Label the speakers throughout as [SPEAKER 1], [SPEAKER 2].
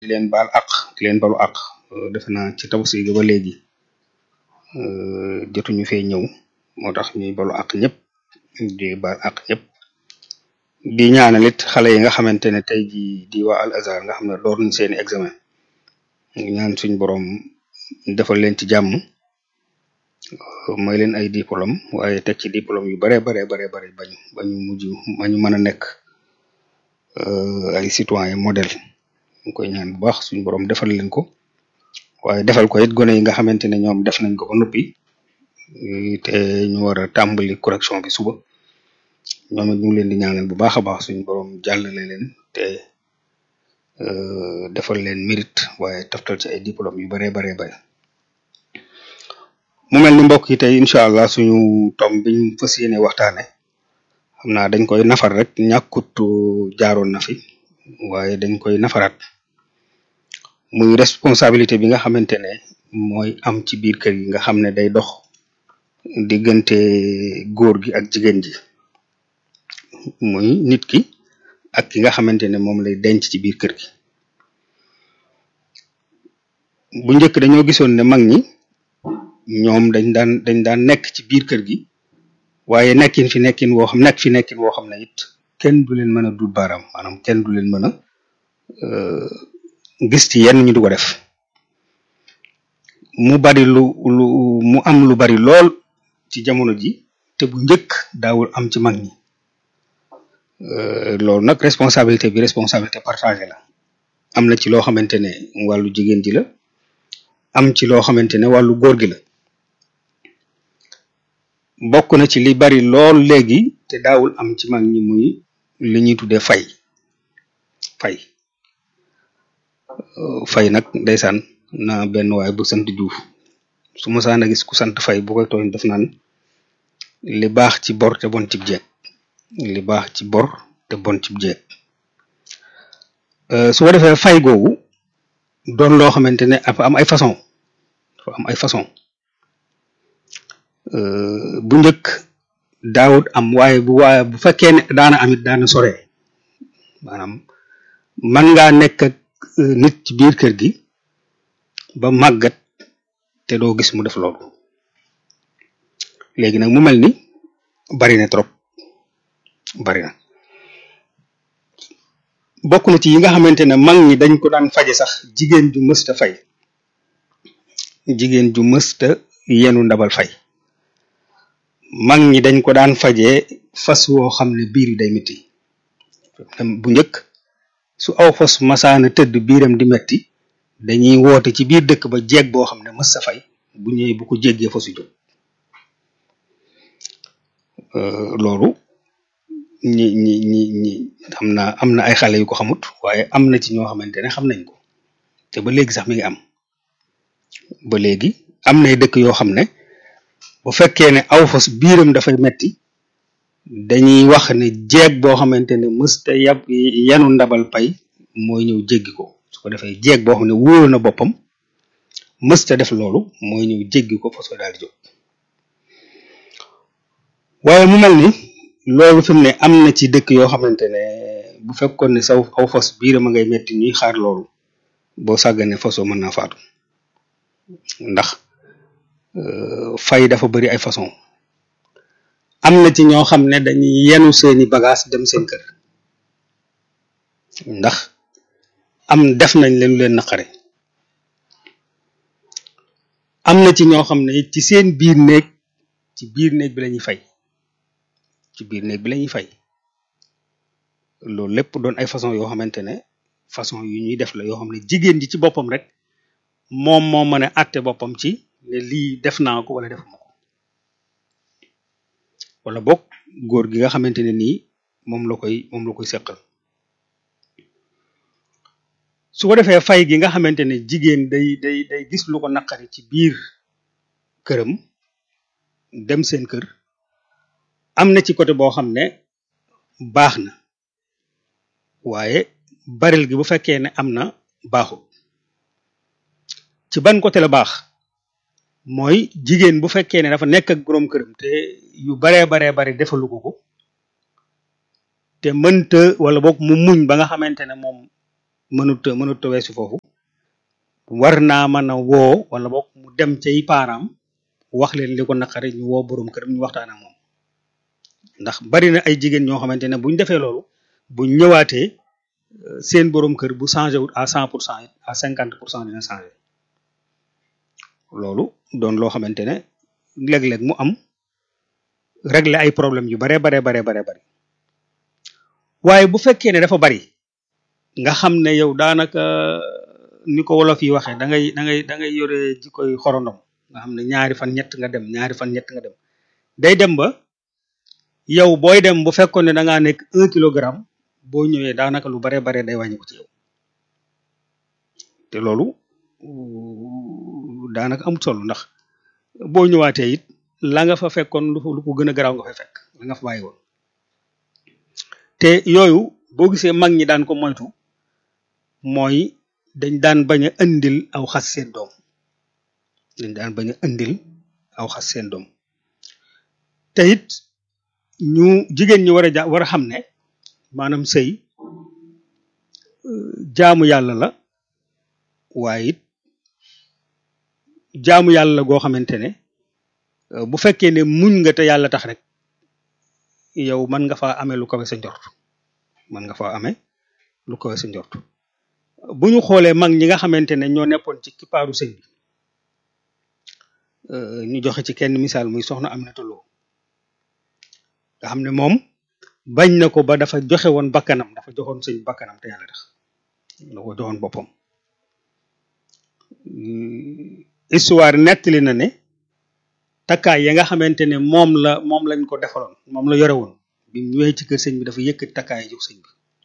[SPEAKER 1] di leen baal àq di leen balu àq defe naa ci tabaski gi ba léegi jotuñu fee ñëw moo tax ñuy balu àq ñëpp di baal àq ñëpp di ñaanal it xale yi nga xamante ne tey jii di waa Al Azhar nga xam ne door nañ seeni examen ñaan suñ borom defal leen ci jàmm may leen ay diplôme waaye teg ci diplôme yu bare bare bare bare bañu bañu mujj bañu mën a nekk ay citoyen modèle ñu koy ñaan bu baax suñ borom defal leen ko waaye defal ko it gone yi nga xamante ne ñoom def nañ ko ba noppi te ñu war a tàmbali correction bi suba ñoom it ñu ngi leen di ñaanal bu baax a baax suñ borom jàllale leen te defal leen mérite waaye taftal ci ay diplôme yu bare bare bare mu mel ni mbokk yi tey incha allah suñu tom biñ fas yéene waxtaane xam naa dañ koy nafar rek ñàkkut jaaroon na fi waaye dañ koy nafaraat muy responsabilité bi nga xamante ne mooy am ci biir kër yi nga xam ne day dox diggante góor gi ak jigéen ji muy nit ki ak ki nga xamante ne moom lay denc ci biir kër gi bu njëkk dañoo gisoon ne mag ñi ñoom dañ daan dañ daan nekk ci biir kër gi waaye nekkin fi nekkin woo xam nekk fi nekkin woo xam ne it kenn du leen mën a dut baaraam maanaam kenn du leen mën a gis ci yenn ñu di ko def mu bari lu lu mu am lu bari lool ci jamono ji te bu njëkk daawul am ci mag ñi loolu nag responsabilité bi responsabilité partagée la am na ci loo xamante ne wàllu jigéen ji la am ci loo xamante ne wàllu góor gi la bokk na ci li bari lool léegi te daawul am ci mag ñi muy li ñuy tuddee fay fay fay nag ndeysaan na benn waay bu sant Juuf su ma saan a gis ku sant fay bu koy tooñ def naan li baax ci bor te bon cib jeeg li baax ci bor te bon cib jeeg su ko defee fay googu doon loo xamante ne dafa am ay façon dafa am ay façon bu njëkk daawut am waaye bu waaye bu fekkee ne daana amit daana sore maanaam man ngaa nekk ak nit ci biir kër gi ba màggat te doo gis mu def loolu léegi nag mu mel ni bari na trop bari na bokk na ci yi nga xamante ne mag ñi dañ ko daan faje sax jigéen ju mësta fay jigéen ju mësta yenu ndabal fay mag ñi dañ ko daan fajee fas woo xam ne biir yi day metti bu njëkk su aw fas masaana tëdd biiram di metti dañuy woote ci biir dëkk ba jeeg boo xam ne mës sa fay bu ñëwee bu ko jéggee fasu jóg loolu ñi ñi ñi ñi xam naa am na ay xale yu ko xamut waaye am na ci ñoo xamante ne xam nañ ko te ba léegi sax mi ngi am ba léegi am nay dëkk yoo xam ne bu fekkee ne aw fas biiram dafay metti dañuy wax ne jeeg boo xamante ne mësta yab yanu ndabal pay mooy ñëw jéggi ko su ko defee jeeg boo xam ne wóolu na boppam mësta def loolu mooy ñëw jéggi ko fas ko daal di jóg waaye mu mel ni loolu fi mu ne am na ci dëkk yoo xamante ne bu fekkoon ne saw aw fas biiram a ngay metti ñuy xaar loolu boo sàggane fasoo mën naa faatu ndax fay dafa bari ay façon am na ci ñoo xam ne dañuy yenu seeni bagage dem seen kër ndax am def nañ leen leen naqare am na ci ñoo xam ne ci seen biir néeg ci biir néeg bi lañuy fay ci biir néeg bi lañuy fay loolu lépp doon ay façon yoo xamante ne façon yu ñuy def la yoo xam ne jigéen ji ci boppam rek moom moo mën a àtte boppam ci ne lii def naa ko wala defuma ko wala boog góor gi nga xamante ne nii moom la koy moom la koy seqal su ko defee fay gi nga xamante ne jigéen day day day gis lu ko naqari ci biir këram dem seen kër am na ci côté boo xam ne baax na waaye baril gi bu fekkee ne am na baaxul ci ban côté la baax mooy jigéen bu fekkee ne dafa nekk ak boroom këram te yu baree baree bari defalu ko ko te mënta wala boog mu muñ ba nga xamante ne moom mënut a mënut a weesu foofu war naa mën a woo wala boog mu dem cay paaraam wax leen li ko naqari ñu woo borom këram ñu waxtaan ak moom ndax bari na ay jigéen ñoo xamante ne buñ defee loolu buñ ñëwaatee seen borom kër bu changé wut à cent pour cent à cinquante pour cent dina changé loolu doon loo xamante ne léeg-léeg mu am régler ay problème yu bare bare bare bare bari waaye bu fekkee ne dafa bari nga xam ne yow daanaka ni ko wolof yi waxee da ngay da ngay da ngay yore jikkoy xorondom nga xam ne ñaari fan ñett nga dem ñaari fan ñett nga dem day dem ba yow booy dem bu fekkoon ne da ngaa nekk un kilogramme boo ñëwee daanaka lu bare bare day wàññi ko ci yow te loolu daanaka amut solo ndax boo ñëwaatee it la nga fa fekkoon lu lu ko gën a garaaw nga fay fekk la nga fa bàyyi woon te yooyu boo gisee mag ñi daan ko moytu mooy dañ daan bañ a indil aw xas seen doom dañ daan bañ a indil aw xas seen doom te it ñu jigéen ñi war a ja war a xam ne maanaam sëy jaamu yàlla la waaye it jaamu yàlla la goo xamante ne bu fekkee ne muñ nga te yàlla tax rek yow mën nga faa amee lu kawe sa njort mën nga faa amee lu kawe sa njort bu ñu xoolee mag ñi nga xamante ne ñoo neppoon ci kippaaru sëñ bi ñu joxe ci kenn misaal muy soxna Aminata Lo nga xam ne moom bañ na ko ba dafa joxe woon bakkanam dafa joxoon sëñ bakkanam te yàlla tax da ko joxoon boppam histoire nettali na ne takkaay ya nga xamante ne moom la moom lañ ko defaloon moom la yore woon bi mu ñëwee ci kër sëñ bi dafa yëkkati takkaay jox sëñ bi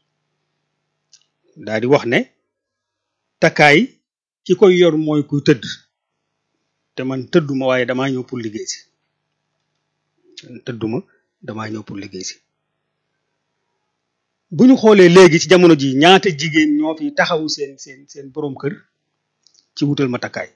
[SPEAKER 1] daal di wax ne takkaay ki koy yor mooy kuy tëdd te man tëdduma waaye damaa ñëw pour liggéey si tëdduma damaa ñëw pour liggéey si bu ñu xoolee léegi ci jamono ji ñaata jigéen ñoo fi taxawu seen seen seen boroom kër ci wutal ma takkaay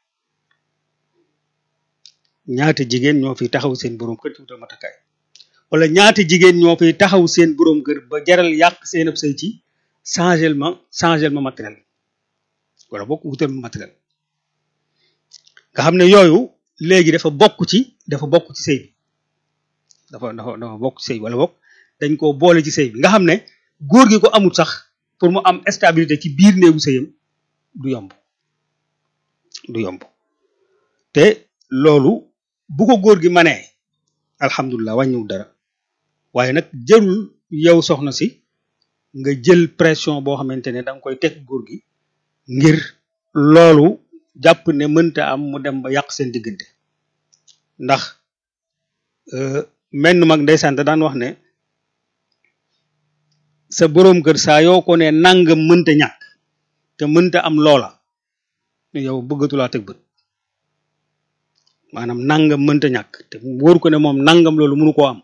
[SPEAKER 1] ñaata jigéen ñoo fi taxaw seen boroom kër ci wutal ma takkaay wala ñaata jigéen ñoo fi taxaw seen boroom kër ba jaral yàq seen ab sëy ci changel ma changel ma matériel wala bokk wutal ma matériel nga xam ne yooyu léegi dafa bokk ci dafa bokk ci sëy bi dafa dafa dafa bokk ci sëy bi wala bokk dañ koo boole ci sëy bi nga xam ne góor gi ko amul sax pour mu am stabilité ci biir néegu sëyam du yomb du yomb te loolu bu ko góor gi manee alhamdulilah wàññiwul dara waaye nag jërul yow soxna si nga jël pression boo xamante ne da nga koy teg góor gi ngir loolu jàpp ne mënta am mu dem ba yàq seen diggante ndax menn mag ndeysaan da daan wax ne sa boroom kër saa yoo ko ne nangam mënta ñàkk te mënta am loola yow bëggatulaa teg bët maanaam nangam mënta ñàkk te wóor ko ne moom nangam loolu mënu koo am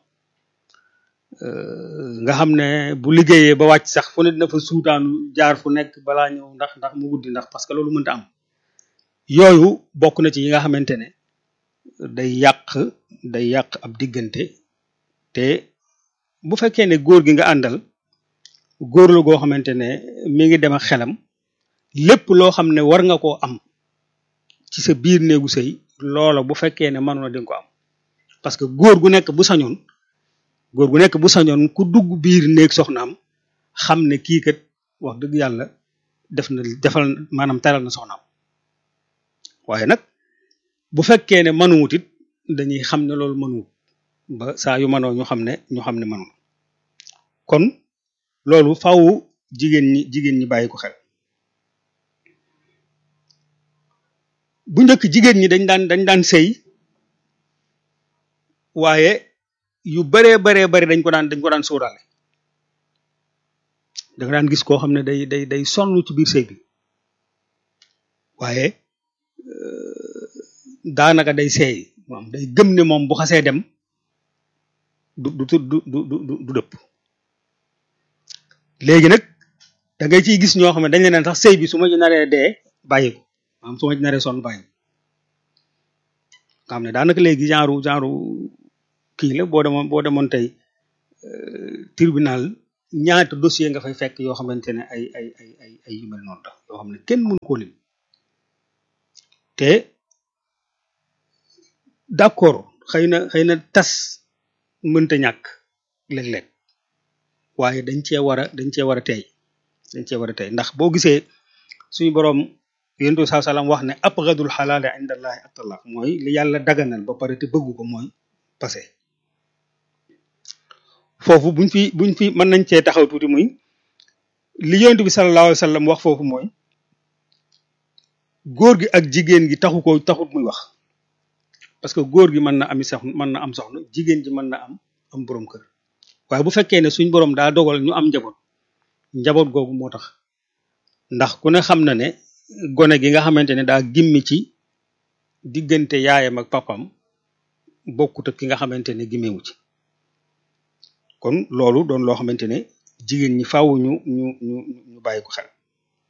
[SPEAKER 1] nga xam ne bu liggéeyee ba wàcc sax fu ne dina fa suutaanu jaar fu nekk balaa ñëw ndax ndax mu guddi ndax parce que loolu mënta am yooyu bokk na ci yi nga xamante ne day yàq day yàq ab diggante te bu fekkee ne góor gi nga àndal góor la goo xamante ne mi ngi dem ak xelam lépp loo xam ne war nga koo am ci sa biir néegu sëy loola bu fekkee ne mënoon na di nga ko am parce que góor gu nekk bu sañoon góor gu nekk bu sañoon ku dugg biir néeg soxnaam xam ne kii kat wax dëgg yàlla def na defal maanaam taral na soxnaam waaye nag bu fekkee ne mënuwut it dañuy xam ne loolu mënuwut ba saa yu mënoo ñu xam ne ñu xam ne mënul kon loolu faw jigéen ñi jigéen ñi bàyyi ko xel bu njëkk jigéen ñi dañ daan dañ daan sëy waaye yu baree baree bari dañ ko daan dañ ko daan sóoraale da nga daan gis koo xam ne day day day sonn ci biir sëy bi waaye daanaka day seey moom day gëm ne moom bu xasee dem du du du du du du dëpp léegi nag da ngay ciy gis ñoo xam ne dañ leen sax sëy bi su ma ci naree dee bàyyi ko maanaam su ma ci naree sonn bàyyi nga xam ne daanaka léegi genre genre kii la boo demoon boo demoon tey tribunal ñaata dossier nga fay fekk yoo xamante ne ay ay ay ay ay yu mel noonu la yoo xam ne kenn mënu koo lim te d'accord xëy na xëy na tas mënta ñàkk léeg-léeg waaye dañ cee war a dañ cee war a tey dañ cee war a tey ndax boo gisee suñu boroom yonent bi saa salaam wax ne abgadul xalaali inda allahi at-talaq mooy li yàlla daganal ba pare te bëggu ko mooy passé foofu buñ fi buñ fi mën nañ cee taxaw tuuti muy li yonent bi sallallahu alayhi wa sallam wax foofu mooy góor gi ak jigéen gi taxu ko taxut muy wax parce que góor gi mën na ami soxna mën na am soxna jigéen ji mën na am am boroom kër waaye bu fekkee ne suñ boroom daa dogal ñu am njaboot njaboot googu moo tax ndax ku ne xam na ne gone gi nga xamante ne daa gimmi ci diggante yaayam ak papam bokkut ak ki nga xamante ne gimmewu ci kon loolu doon loo xamante ne jigéen ñi faaw ñu ñu ñu ñu bàyyi ko xel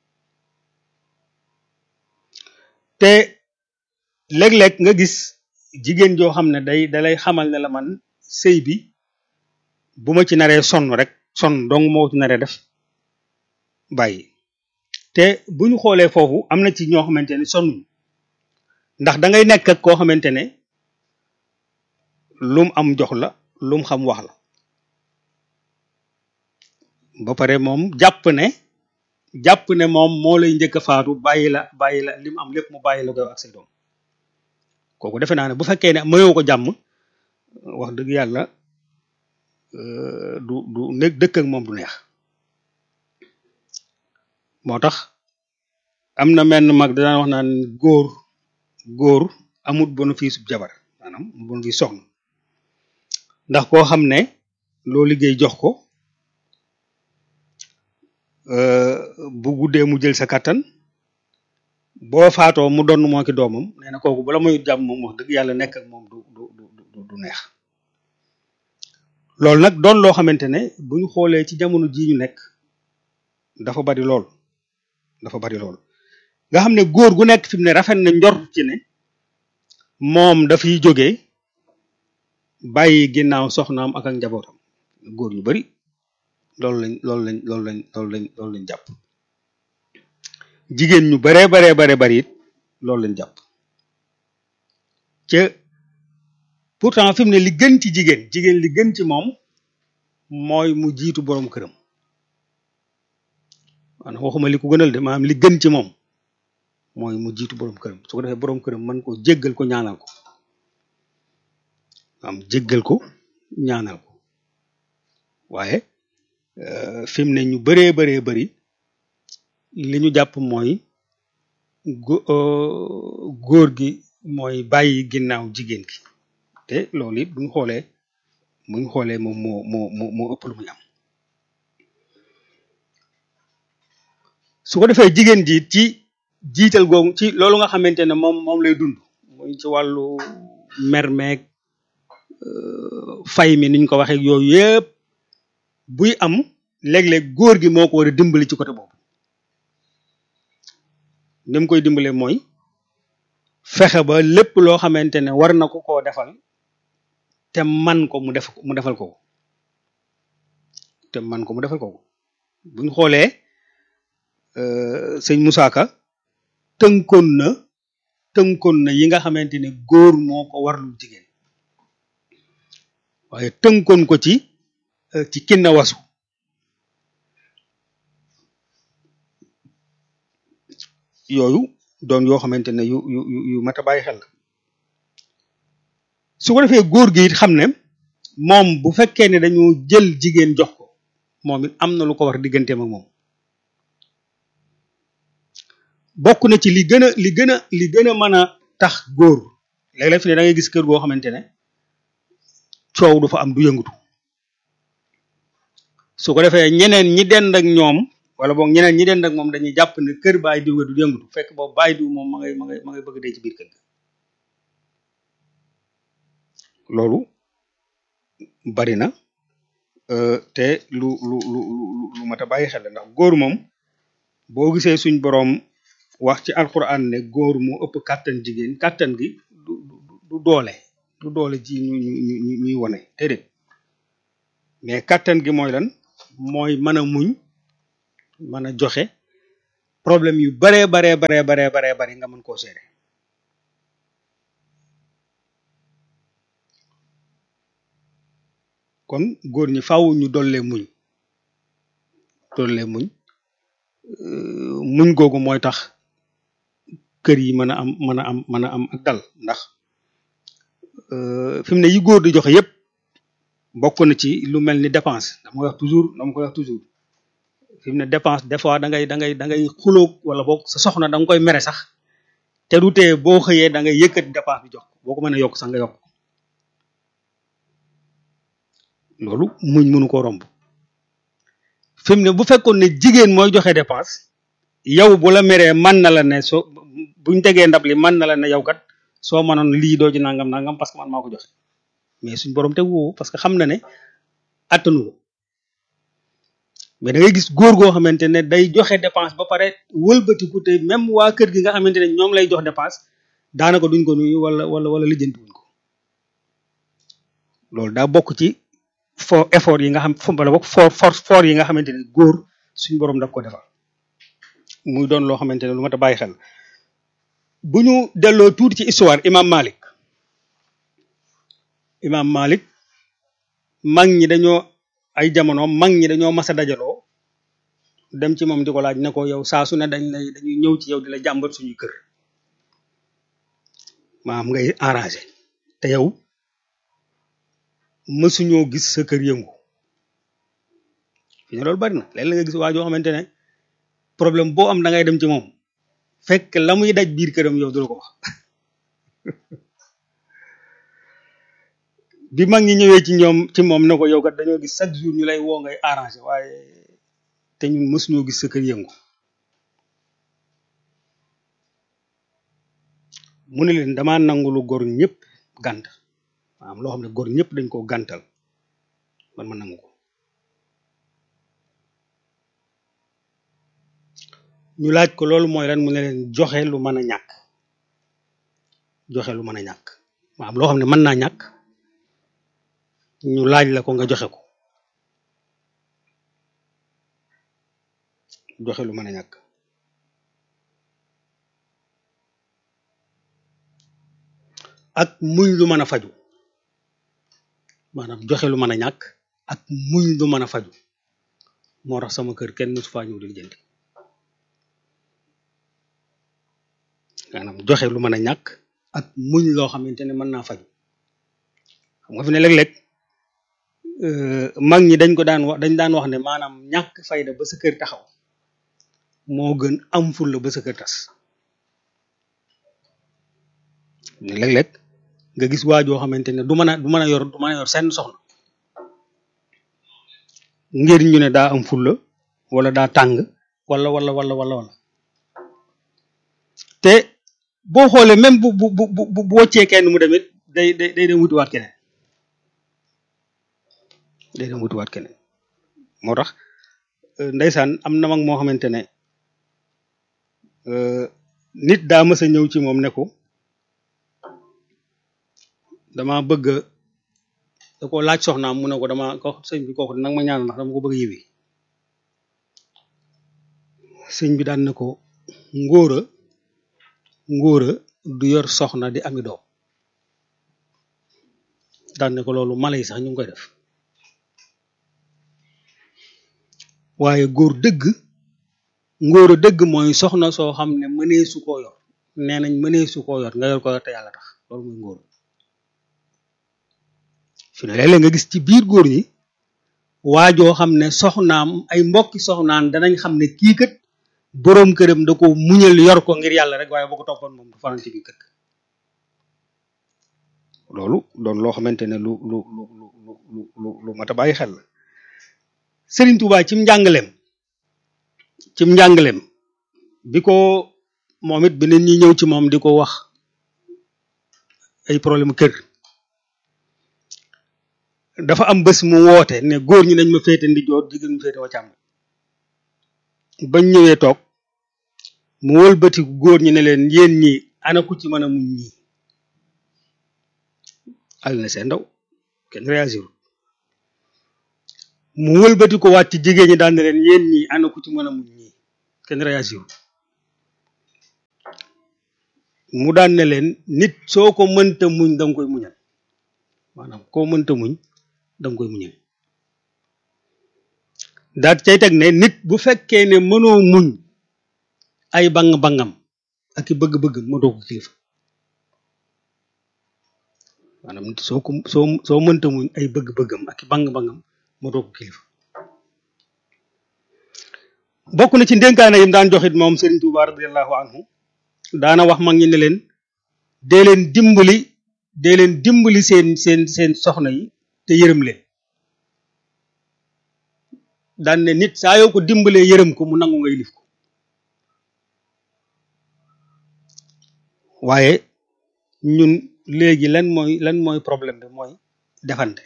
[SPEAKER 1] te léeg-léeg nga gis jigéen joo xam ne day dalay xamal ne la man sëy bi bu ma ci naree sonn rek sonn dong moo ci naree def bàyyi te bu ñu xoolee foofu am na ci ñoo xamante ne sonnuñ ndax da ngay nekk ak koo xamante ne lum am jox la lum xam wax la ba pare moom jàpp ne jàpp ne moom moo lay njëkk a faatu bàyyi la bàyyi la li mu am lépp mu bàyyi la koy ak say doom kooku defe naa ne bu fekkee ne mayoo ko jàmm wax dëgg yàlla du du nekk dëkk ak moom du neex moo tax am na menn mag danaan wax naan góor góor amut bénéfice jabar maanaam bénéfice soxna ndax koo xam ne loo liggéey jox ko bu guddee mu jël sa kattan boo faatoo mu donn moo ki doomam nee na kooku bala muy jàmm moom wax dëgg yàlla nekk ak moom du du du du neex loolu nag doon loo xamante ne bu ñu xoolee ci jamono jii ñu nekk dafa bari lool dafa bari lool nga xam ne góor gu nekk fi mu ne rafet na njort ci ne moom dafay jógee bàyyi ginnaaw soxnaam ak ak njabootam góor ñu bari loolu lañ loolu lañ loolu lañ loolu lañ loolu lañ jàpp jigéen ñu baree baree bare bari it loolu lañ jàpp ca pourtant fi mu ne li gën ci jigéen jigéen li gën ci moom mooy mu jiitu boroom këram maanaam waxuma li ko gënal de maanaam li gën ci moom mooy mu jiitu boroom këram su ko defee boroom këram mën ko jéggal ko ñaanal ko am jéggal ko ñaanal ko waaye fi mu ne ñu bëree bëree bëri li ñu jàpp mooy góor gi mooy bàyyi ginnaaw jigéen gi te loolu it bu ñu xoolee bu ñu xoolee moom moo moo moo moo ëpp lu muy am su ko defee jigéen ji ci jiital googu ci loolu nga xamante ne moom moom lay dund muy ci wàllu mermeeg fay mi niñ ko waxee yooyu yëpp buy am léeg-léeg góor gi moo ko war a dimbali ci côté boobu ni mu koy dimbale mooy fexe ba lépp loo xamante ne war na ko koo defal te man ko mu def mu defal ko te man ko mu defal ko buñ xoolee sëñ Moussa Ka tënkoon na tënkoon na yi nga xamante ne góor moo ko warlu jigéen waaye tënkoon ko ci ci kinna wasu yooyu doon yoo xamante ne yu yu yu mat a bàyyi xel su ko defee góor gi it xam ne moom bu fekkee ne dañu jël jigéen jox ko moom it am na lu ko war digganteem ak moom bokk na ci li gën a li gën a li gën a mën a tax góor léeg-léeg fi ne da ngay gis kër goo xamante ne coow du fa am du yëngatu su ko defee ñeneen ñi dend ak ñoom wala boog ñeneen ñi dend ak moom dañuy jàpp ne kër baay diw du yëngatu fekk boobu baay diw moom ma ngay ma ngay ma ngay bëgg dee ci biir kër ga loolu bari na te lu lu lu lu mat a bàyyi xel ndax góor moom boo gisee suñ boroom wax ci alquran ne góor moo ëpp kàttan jigéen kàttan gi du du doole du doole ji ñu ñu ñu ñuy wone déedéet mais kàttan gi mooy lan mooy mën a muñ mën a joxe problème yu baree baree baree baree baree bari nga mën koo gérer kon góor ñi faaw ñu dollee muñ dollee muñ muñ googu mooy tax kër yi mën a am mën a am mën a am ak dal ndax fi mu ne yi góor di joxe yépp bokk na ci lu mel ni dépense dama koy wax toujours dama koy wax toujours fi mu ne dépense des fois da ngay da ngay da ngay xulóog wala boog sa soxna da nga koy mere sax te du tee boo xëyee da ngay yëkkati dépense bi jox boo ko mën a yokk sax nga yokk loolu muñ mënu ko romb fi mu ne bu fekkoon ne jigéen mooy joxe dépense yow bu la meree man na la ne soo buñ tegee ndab li man na la ne yow kat soo mënoon lii doo ci nangam nangam parce que man maa ko joxe mais suñ borom te woo parce que xam na ne attanu ko mais da ngay gis góor goo xamante ne day joxe dépense ba pare wëlbatiku te même waa kër gi nga xamante ne ñoom lay jox dépense daanaka duñ ko nuyu wala wala wala lijjanti wuñ ko loolu daa bokk ci for effort yi nga xam fu wala bokk for force fort yi nga xamante ne góor suñ borom daf ko defal muy doon loo xamante ne lu mat a bàyyi xel bu ñu delloo tuuti ci histoire imam Malik imam Malik mag ñi dañoo ay jamono mag ñi dañoo mas a dajaloo dem ci moom di ko laaj ne ko yow saa su ne dañ lay dañuy ñëw ci yow di la jàmbat suñuy kër maam ngay arrangé te yow mësuñoo gis sa kër yëngu fi ne loolu bari na léeg la nga gis waa joo xamante ne problème boo am da ngay dem ci moom fekk la muy daj biir këram yow du la ko wax bi mag ñi ñëwee ci ñoom ci moom ne ko yow kat dañoo gis chaque jour ñu lay woo ngay arrangé waaye te ñun mësuñoo gis sa kër yëngu mu ne leen damaa nangu lu góor ñëpp gànt maanaam loo xam ne góor ñëpp dañ koo gàntal man ma nangu ko ñu laaj ko loolu mooy lan mu ne leen joxe lu mën a ñàkk joxe lu mën a ñàkk maanaam loo xam ne mën naa ñàkk ñu laaj la ko nga joxe ko joxe lu mën a ñàkk ak muñ lu mën a faju maanaam joxe lu mën a ñàkk ak muñ lu mën a faju moo tax sama kër kenn su faa ñëw di jëndi maanaam joxe lu mën a ñàkk ak muñ loo xamante ne mën naa faju xam nga fi ne léeg-léeg mag ñi dañ ko daan wax dañ daan wax ne maanaam ñàkk fayda ba sa kër taxaw moo gën am ful la ba sa kër tas ne léeg-léeg nga gis waajoo xamante ne du mën a du mën a yor du mën a yor seen soxna ngir ñu ne daa am fulla wala daa tàng wala wala wala wala wala te boo xoolee même bu bu bu bu bu woccee kenn mu demit day day day dem wutiwaat keneen day dem wutiwaat keneen moo tax ndeysaan am na mag moo xamante ne nit daa mës a ñëw ci moom ne ko dama bëgg da ko laaj soxnaam mu ne ko dama ko sëñ bi kooku nag ma ñaanal ndax dama ko bëgg a yiwi sëñ bi daan ne ko ngóora ngóora du yor soxna di ami doom daan ne ko loolu mala yi sax ñu ngi koy def waaye góor dëgg ngóora dëgg mooy soxna soo xam ne mënee su koo yor nee nañ mënee su koo yor nga yor ko yor te yàlla tax loolu mooy ngóor fi ne léeg-léeg nga gis ci biir góor ñi waajoo xam ne soxnaam ay mbokki soxnaam danañ xam ne kii kat boroom këram da ko muñal yor ko ngir yàlla rek waaye boo ko toppoon moom du fanaan ci biir kër loolu doon loo xamante ne lu lu lu lu lu lu lu mat a bàyyi xel la Serigne Touba cim njàngaleem cim njàngaleem bi ko moom it beneen ñi ñëw ci moom di ko wax ay problème kër dafa am bés mu woote ne góor ñi nañ ma féete ndijoor jigéen mu féete wa càmm bañ ñëwee toog mu wëlbati góor ñi ne leen yéen ñi ana ku ci mën a muñ ñii al na seen ndaw kenn réagir mu wëlbati ko waat ci jigéen ñi daan ne leen yéen ñii ana ku ci mën a muñ ñii kenn réagir mu daan ne leen nit soo ko mënta muñ da nga koy muñal maanaam koo mënta muñ da nga koy muñal daat cay teg ne nit bu fekkee ne mënoo muñ ay bang-bangam ak i bëgg-bëggam mënoo ko kilifa maanaam nit soo ko soo soo mënta muñ ay bëgg-bëggam ak i bang-bangam mënoo ko kilifa bokk na ci ndénkaane yim daan joxit moom Serigne Touba radiallahu anhu daana wax mag ñi ne leen dee leen dimbali dee leen dimbali seen seen seen soxna yi te yërëm leen daan ne nit saa yoo ko dimbalee yërëm ko mu nangu nga yilif ko waaye ñun léegi lan mooy lan mooy problème bi mooy defante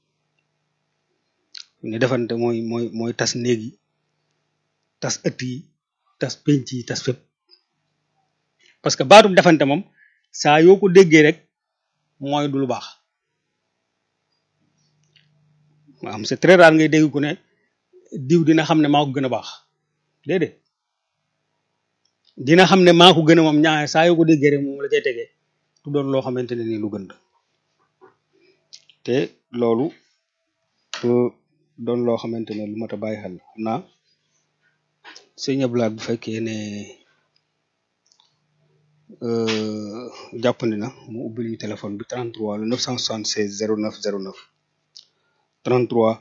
[SPEAKER 1] ne defante mooy mooy mooy tas néeg yi tas ëtt yi tas penc yi tas fépp parce que baatu defante moom saa yoo ko déggee rek mooy du lu baax maanaam c'est très rare ngay dégg ku ne diw dina xam ne maa ko gën a baax déedéet dina xam ne maa ko gën a moom ñaare saa yoo ko déggee rek moom la cay tegee du doon loo xamante ne nii lu gën la te loolu doon loo xamante ne lu mat a bàyyi xel xam naa sëñ Ablaye bu fekkee ne jàppandi na mu ubbil ñu téléphone bi 33 le 976 09 09 33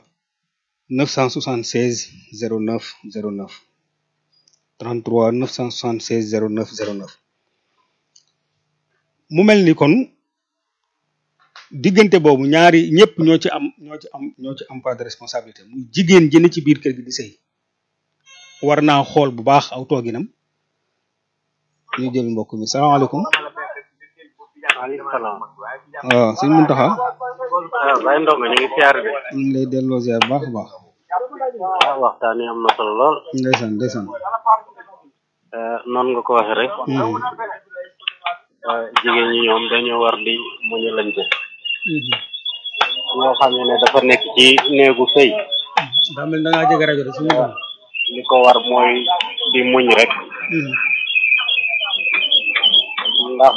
[SPEAKER 1] 976 09 09 33 976 09 09 mu mel ni kon diggante boobu ñaari ñëpp ñoo ci am ñoo ci am ñoo ci am part de responsabilité muy jigéen ji ne ci biir kër gi di sëy war naa xool bu baax aw tooginam ñu jël mbokk mi salaamaaleykum
[SPEAKER 2] waaleykum salaam.
[SPEAKER 1] waaw sëñ Muntaxa
[SPEAKER 2] waaw Baye Ndongo ñu ngi siyaar de.
[SPEAKER 1] ñu ngi lay delloo ziar bu baax a baax
[SPEAKER 2] waaw waxtaan wi am na solo lool.
[SPEAKER 1] ndeysaan ndeysaan
[SPEAKER 2] noonu nga ko waxee rek. jigéen ñi ñoom dañoo war di muñalante. ñoo xam ne dafa nekk ci néegu sëy.
[SPEAKER 1] daa mel da ngaa jege rajo de suñu doon
[SPEAKER 2] li ko war mooy di muñ rek. ndax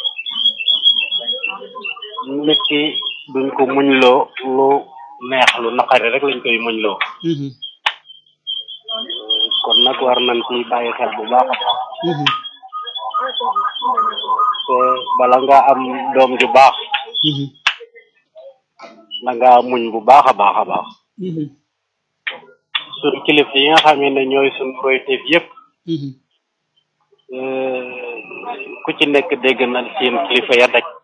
[SPEAKER 2] nit ki duñ ko muñloo lu neex lu naqari rek lañ koy muñloo. kon nag war nañ ci bàyyi xel bu baax a baax. te bala nga am doom ju baax. da nga muñ bu baax a baax a baax. suñ kilifa yi nga xam ne ñooy suñ royteef yépp ku ci nekk dégg na seen kilifa ya daj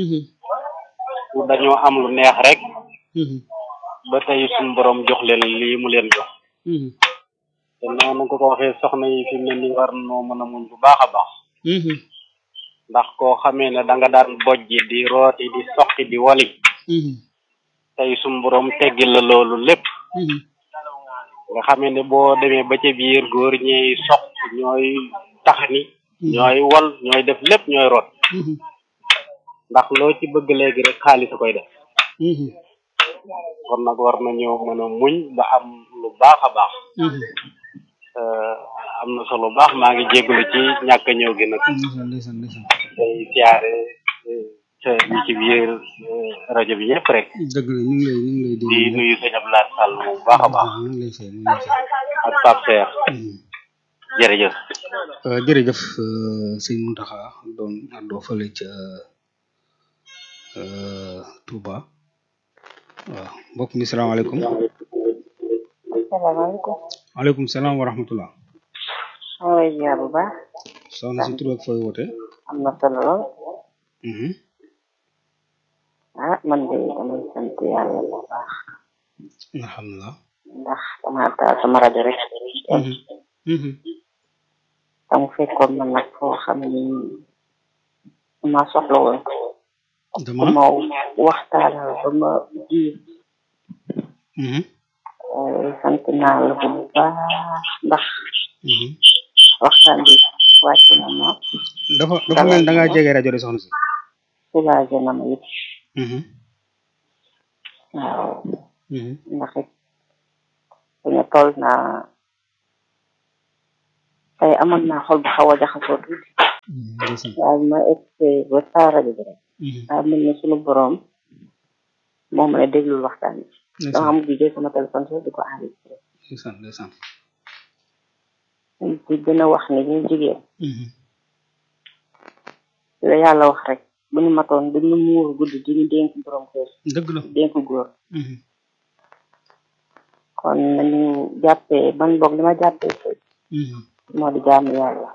[SPEAKER 2] dañoo am lu neex rek ba tey suñ borom jox leen lii mu leen jox te noonu ko ko waxee soxna yi fi mu ne nii war noo mën a muñ bu baax a baax ndax koo xamee ne da nga daan bojji di rooti di soqi di wali tey suñ borom teggil la loolu lépp nga xamee ne boo demee ba ca biir góor ñooy soq ñooy taxani ñooy wol ñooy def lépp ñooy root ndax loo ci bëgg léegi rek xaalis a koy def kon nag war nañoo mën a muñ ba am lu baax a baax am na solo baax maa ngi jégalu ci ñàkk a ñëw gi nag
[SPEAKER 1] ndeysaan ndeysaan
[SPEAKER 2] day siyaare ca ñi ci biir rajo bi ñëpp rek
[SPEAKER 1] dëgg la ñu ngi lay ñu ngi lay
[SPEAKER 2] di
[SPEAKER 1] dégg
[SPEAKER 2] nuyu sëñ Abdoulaye Sall moom bu baax a baax
[SPEAKER 1] ñu ngi lay fay ñu ngi lay fay
[SPEAKER 2] ak Pape Seer jërëjëf
[SPEAKER 1] Euh, jërëjëf euh, sëñ Muntaxa doon àndoo fële ca euh, Touba waaw mbokk mi salaamaaleykum
[SPEAKER 3] salaamaaleykum.
[SPEAKER 1] waaleykum salaam wa rahmatullah
[SPEAKER 3] maa ngi lay ziar bu baax.
[SPEAKER 1] soxna si tur ak fooy woote
[SPEAKER 3] am na solo lool.
[SPEAKER 1] Mhm.
[SPEAKER 3] ah man de damay sant yàlla bu baax.
[SPEAKER 1] alhamdulilah
[SPEAKER 3] ndax dama taal sama rajo rek.
[SPEAKER 1] Mhm. Mhm.
[SPEAKER 3] dama fekkoon man nag foo xam ni ma soxla woon.
[SPEAKER 1] dama
[SPEAKER 3] ma waxtaanal ba ma ji.
[SPEAKER 1] Mhm.
[SPEAKER 3] sant naa la bu baax ndax
[SPEAKER 1] Mhm.
[SPEAKER 3] waxtaan bi wàcc na ma
[SPEAKER 1] dafa dafa mel da ngaa jege rajo de soxna si
[SPEAKER 3] soulagé na ma it
[SPEAKER 1] Mhm.
[SPEAKER 3] waaw
[SPEAKER 1] Mhm.
[SPEAKER 3] ndax it dañu toll naa tey amoon naa xol bu xaw a jaxasoo tuuti waaye bi ma egg ba saa rajo bi rek waaye mel ni suñu boroom moo ma ne déglul waxtaan bi dama mujj jël sama téléphone sax di ko enregistré
[SPEAKER 1] ndeysaan ndeysaan
[SPEAKER 3] di gën a wax ni ñu jigéen la yàlla wax rek bu ñu matoon dañu muur guddi di ñu dénk borom kër
[SPEAKER 1] dëgg la
[SPEAKER 3] dénk góor kon nañu jàppee man boog li ma jàppee sëy moo di jaamu yàlla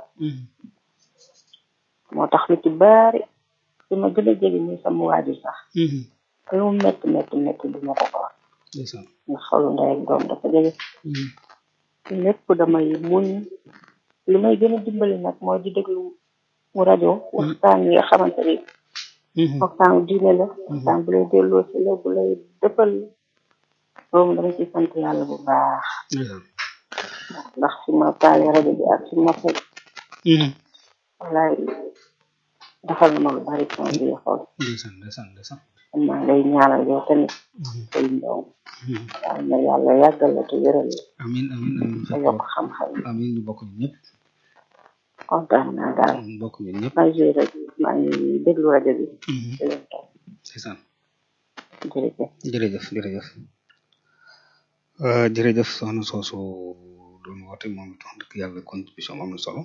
[SPEAKER 3] moo tax lu ci bari su ma gën a jege ni sama waajur sax lu mu métti métti métti du ma ko ko wax
[SPEAKER 1] ndeysaan
[SPEAKER 3] nga xolu ndey ak doom dafa jege lépp damay muñ li may gën a dimbali nag mooy di déglu mu rajo waxtaan yi nga xamante ni waxtaan diine la waxtaan bu lay delloo si la bu lay dëppal loolu dama ci sant yàlla bu baax ndax fi ma taale rajo bi ak fi ma fekk wallaay defal na ma lu bari sama biir xol
[SPEAKER 1] ndeysaan ndeysaan ndeysaan
[SPEAKER 3] am naa lay ñaanal yow tamit say ndaw yàlla na yàlla yàggal la te wéral la
[SPEAKER 1] amin amin amin
[SPEAKER 3] te yokk xam-xam
[SPEAKER 1] amin ñu bokk ñun ñëpp
[SPEAKER 3] kontaan naa daal
[SPEAKER 1] ñu bokk ñun ñëpp
[SPEAKER 3] maa ngi rajo maa ngi déglu rajo bi di leen toog
[SPEAKER 1] ndeysaan
[SPEAKER 3] jërëjëf
[SPEAKER 1] jërëjëf jërëjëf jërëjëf soxna soosu doon woote moom it wax dëgg yàlla contribution am na solo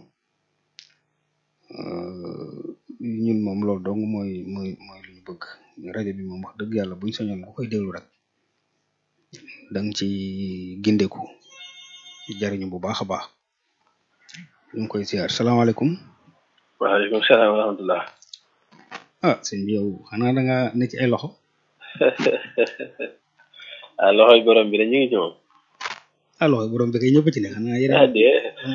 [SPEAKER 1] ñun moom loolu dong mooy mooy mooy lu ñu bëgg rajo bi moom wax dëgg yàlla buñ sañoon ku koy déglu rek da nga ci gindeku jariñu bu baax a baax ñu ngi koy siyaar salaamaaleykum
[SPEAKER 4] waaleykum salaam wa rahmatullah
[SPEAKER 1] ah sëñ bi yow xanaa da nga ne ci ay loxo
[SPEAKER 4] ah loxoy borom bi de ñu ngi ci moom
[SPEAKER 1] ah loxo borom bi kay ñëpp ci ne xanaa
[SPEAKER 4] ah
[SPEAKER 1] yeneen
[SPEAKER 4] dee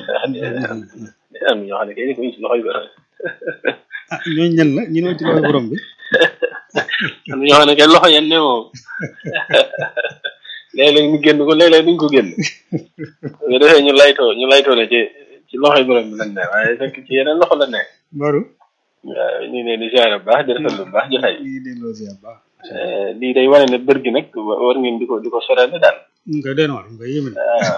[SPEAKER 4] am ñoo xam ne kay ñu ci loxoy borom
[SPEAKER 1] ah ñooñu ñan la ñu ne ci loxo borom bi
[SPEAKER 4] am ñoo xam ne kay loxo yan ne moom léeg-léeg ñu génn ko léeg-léeg duñ ko génn nga defee ñu laytoo ñu laytoo ne ci ci loxoy borom bi lañ ne waaye fekk ci yeneen loxo la ne
[SPEAKER 1] baru
[SPEAKER 4] waaw ñu ne di ziare bu baax di rafetlu bu baax jotaay
[SPEAKER 1] ñu ngi delloo siyaar baax
[SPEAKER 4] lii day wane ne bër gi nag war ngeen di ko di ko sorale daal
[SPEAKER 1] ñu koy deen war ñu koy yéeme
[SPEAKER 4] waaw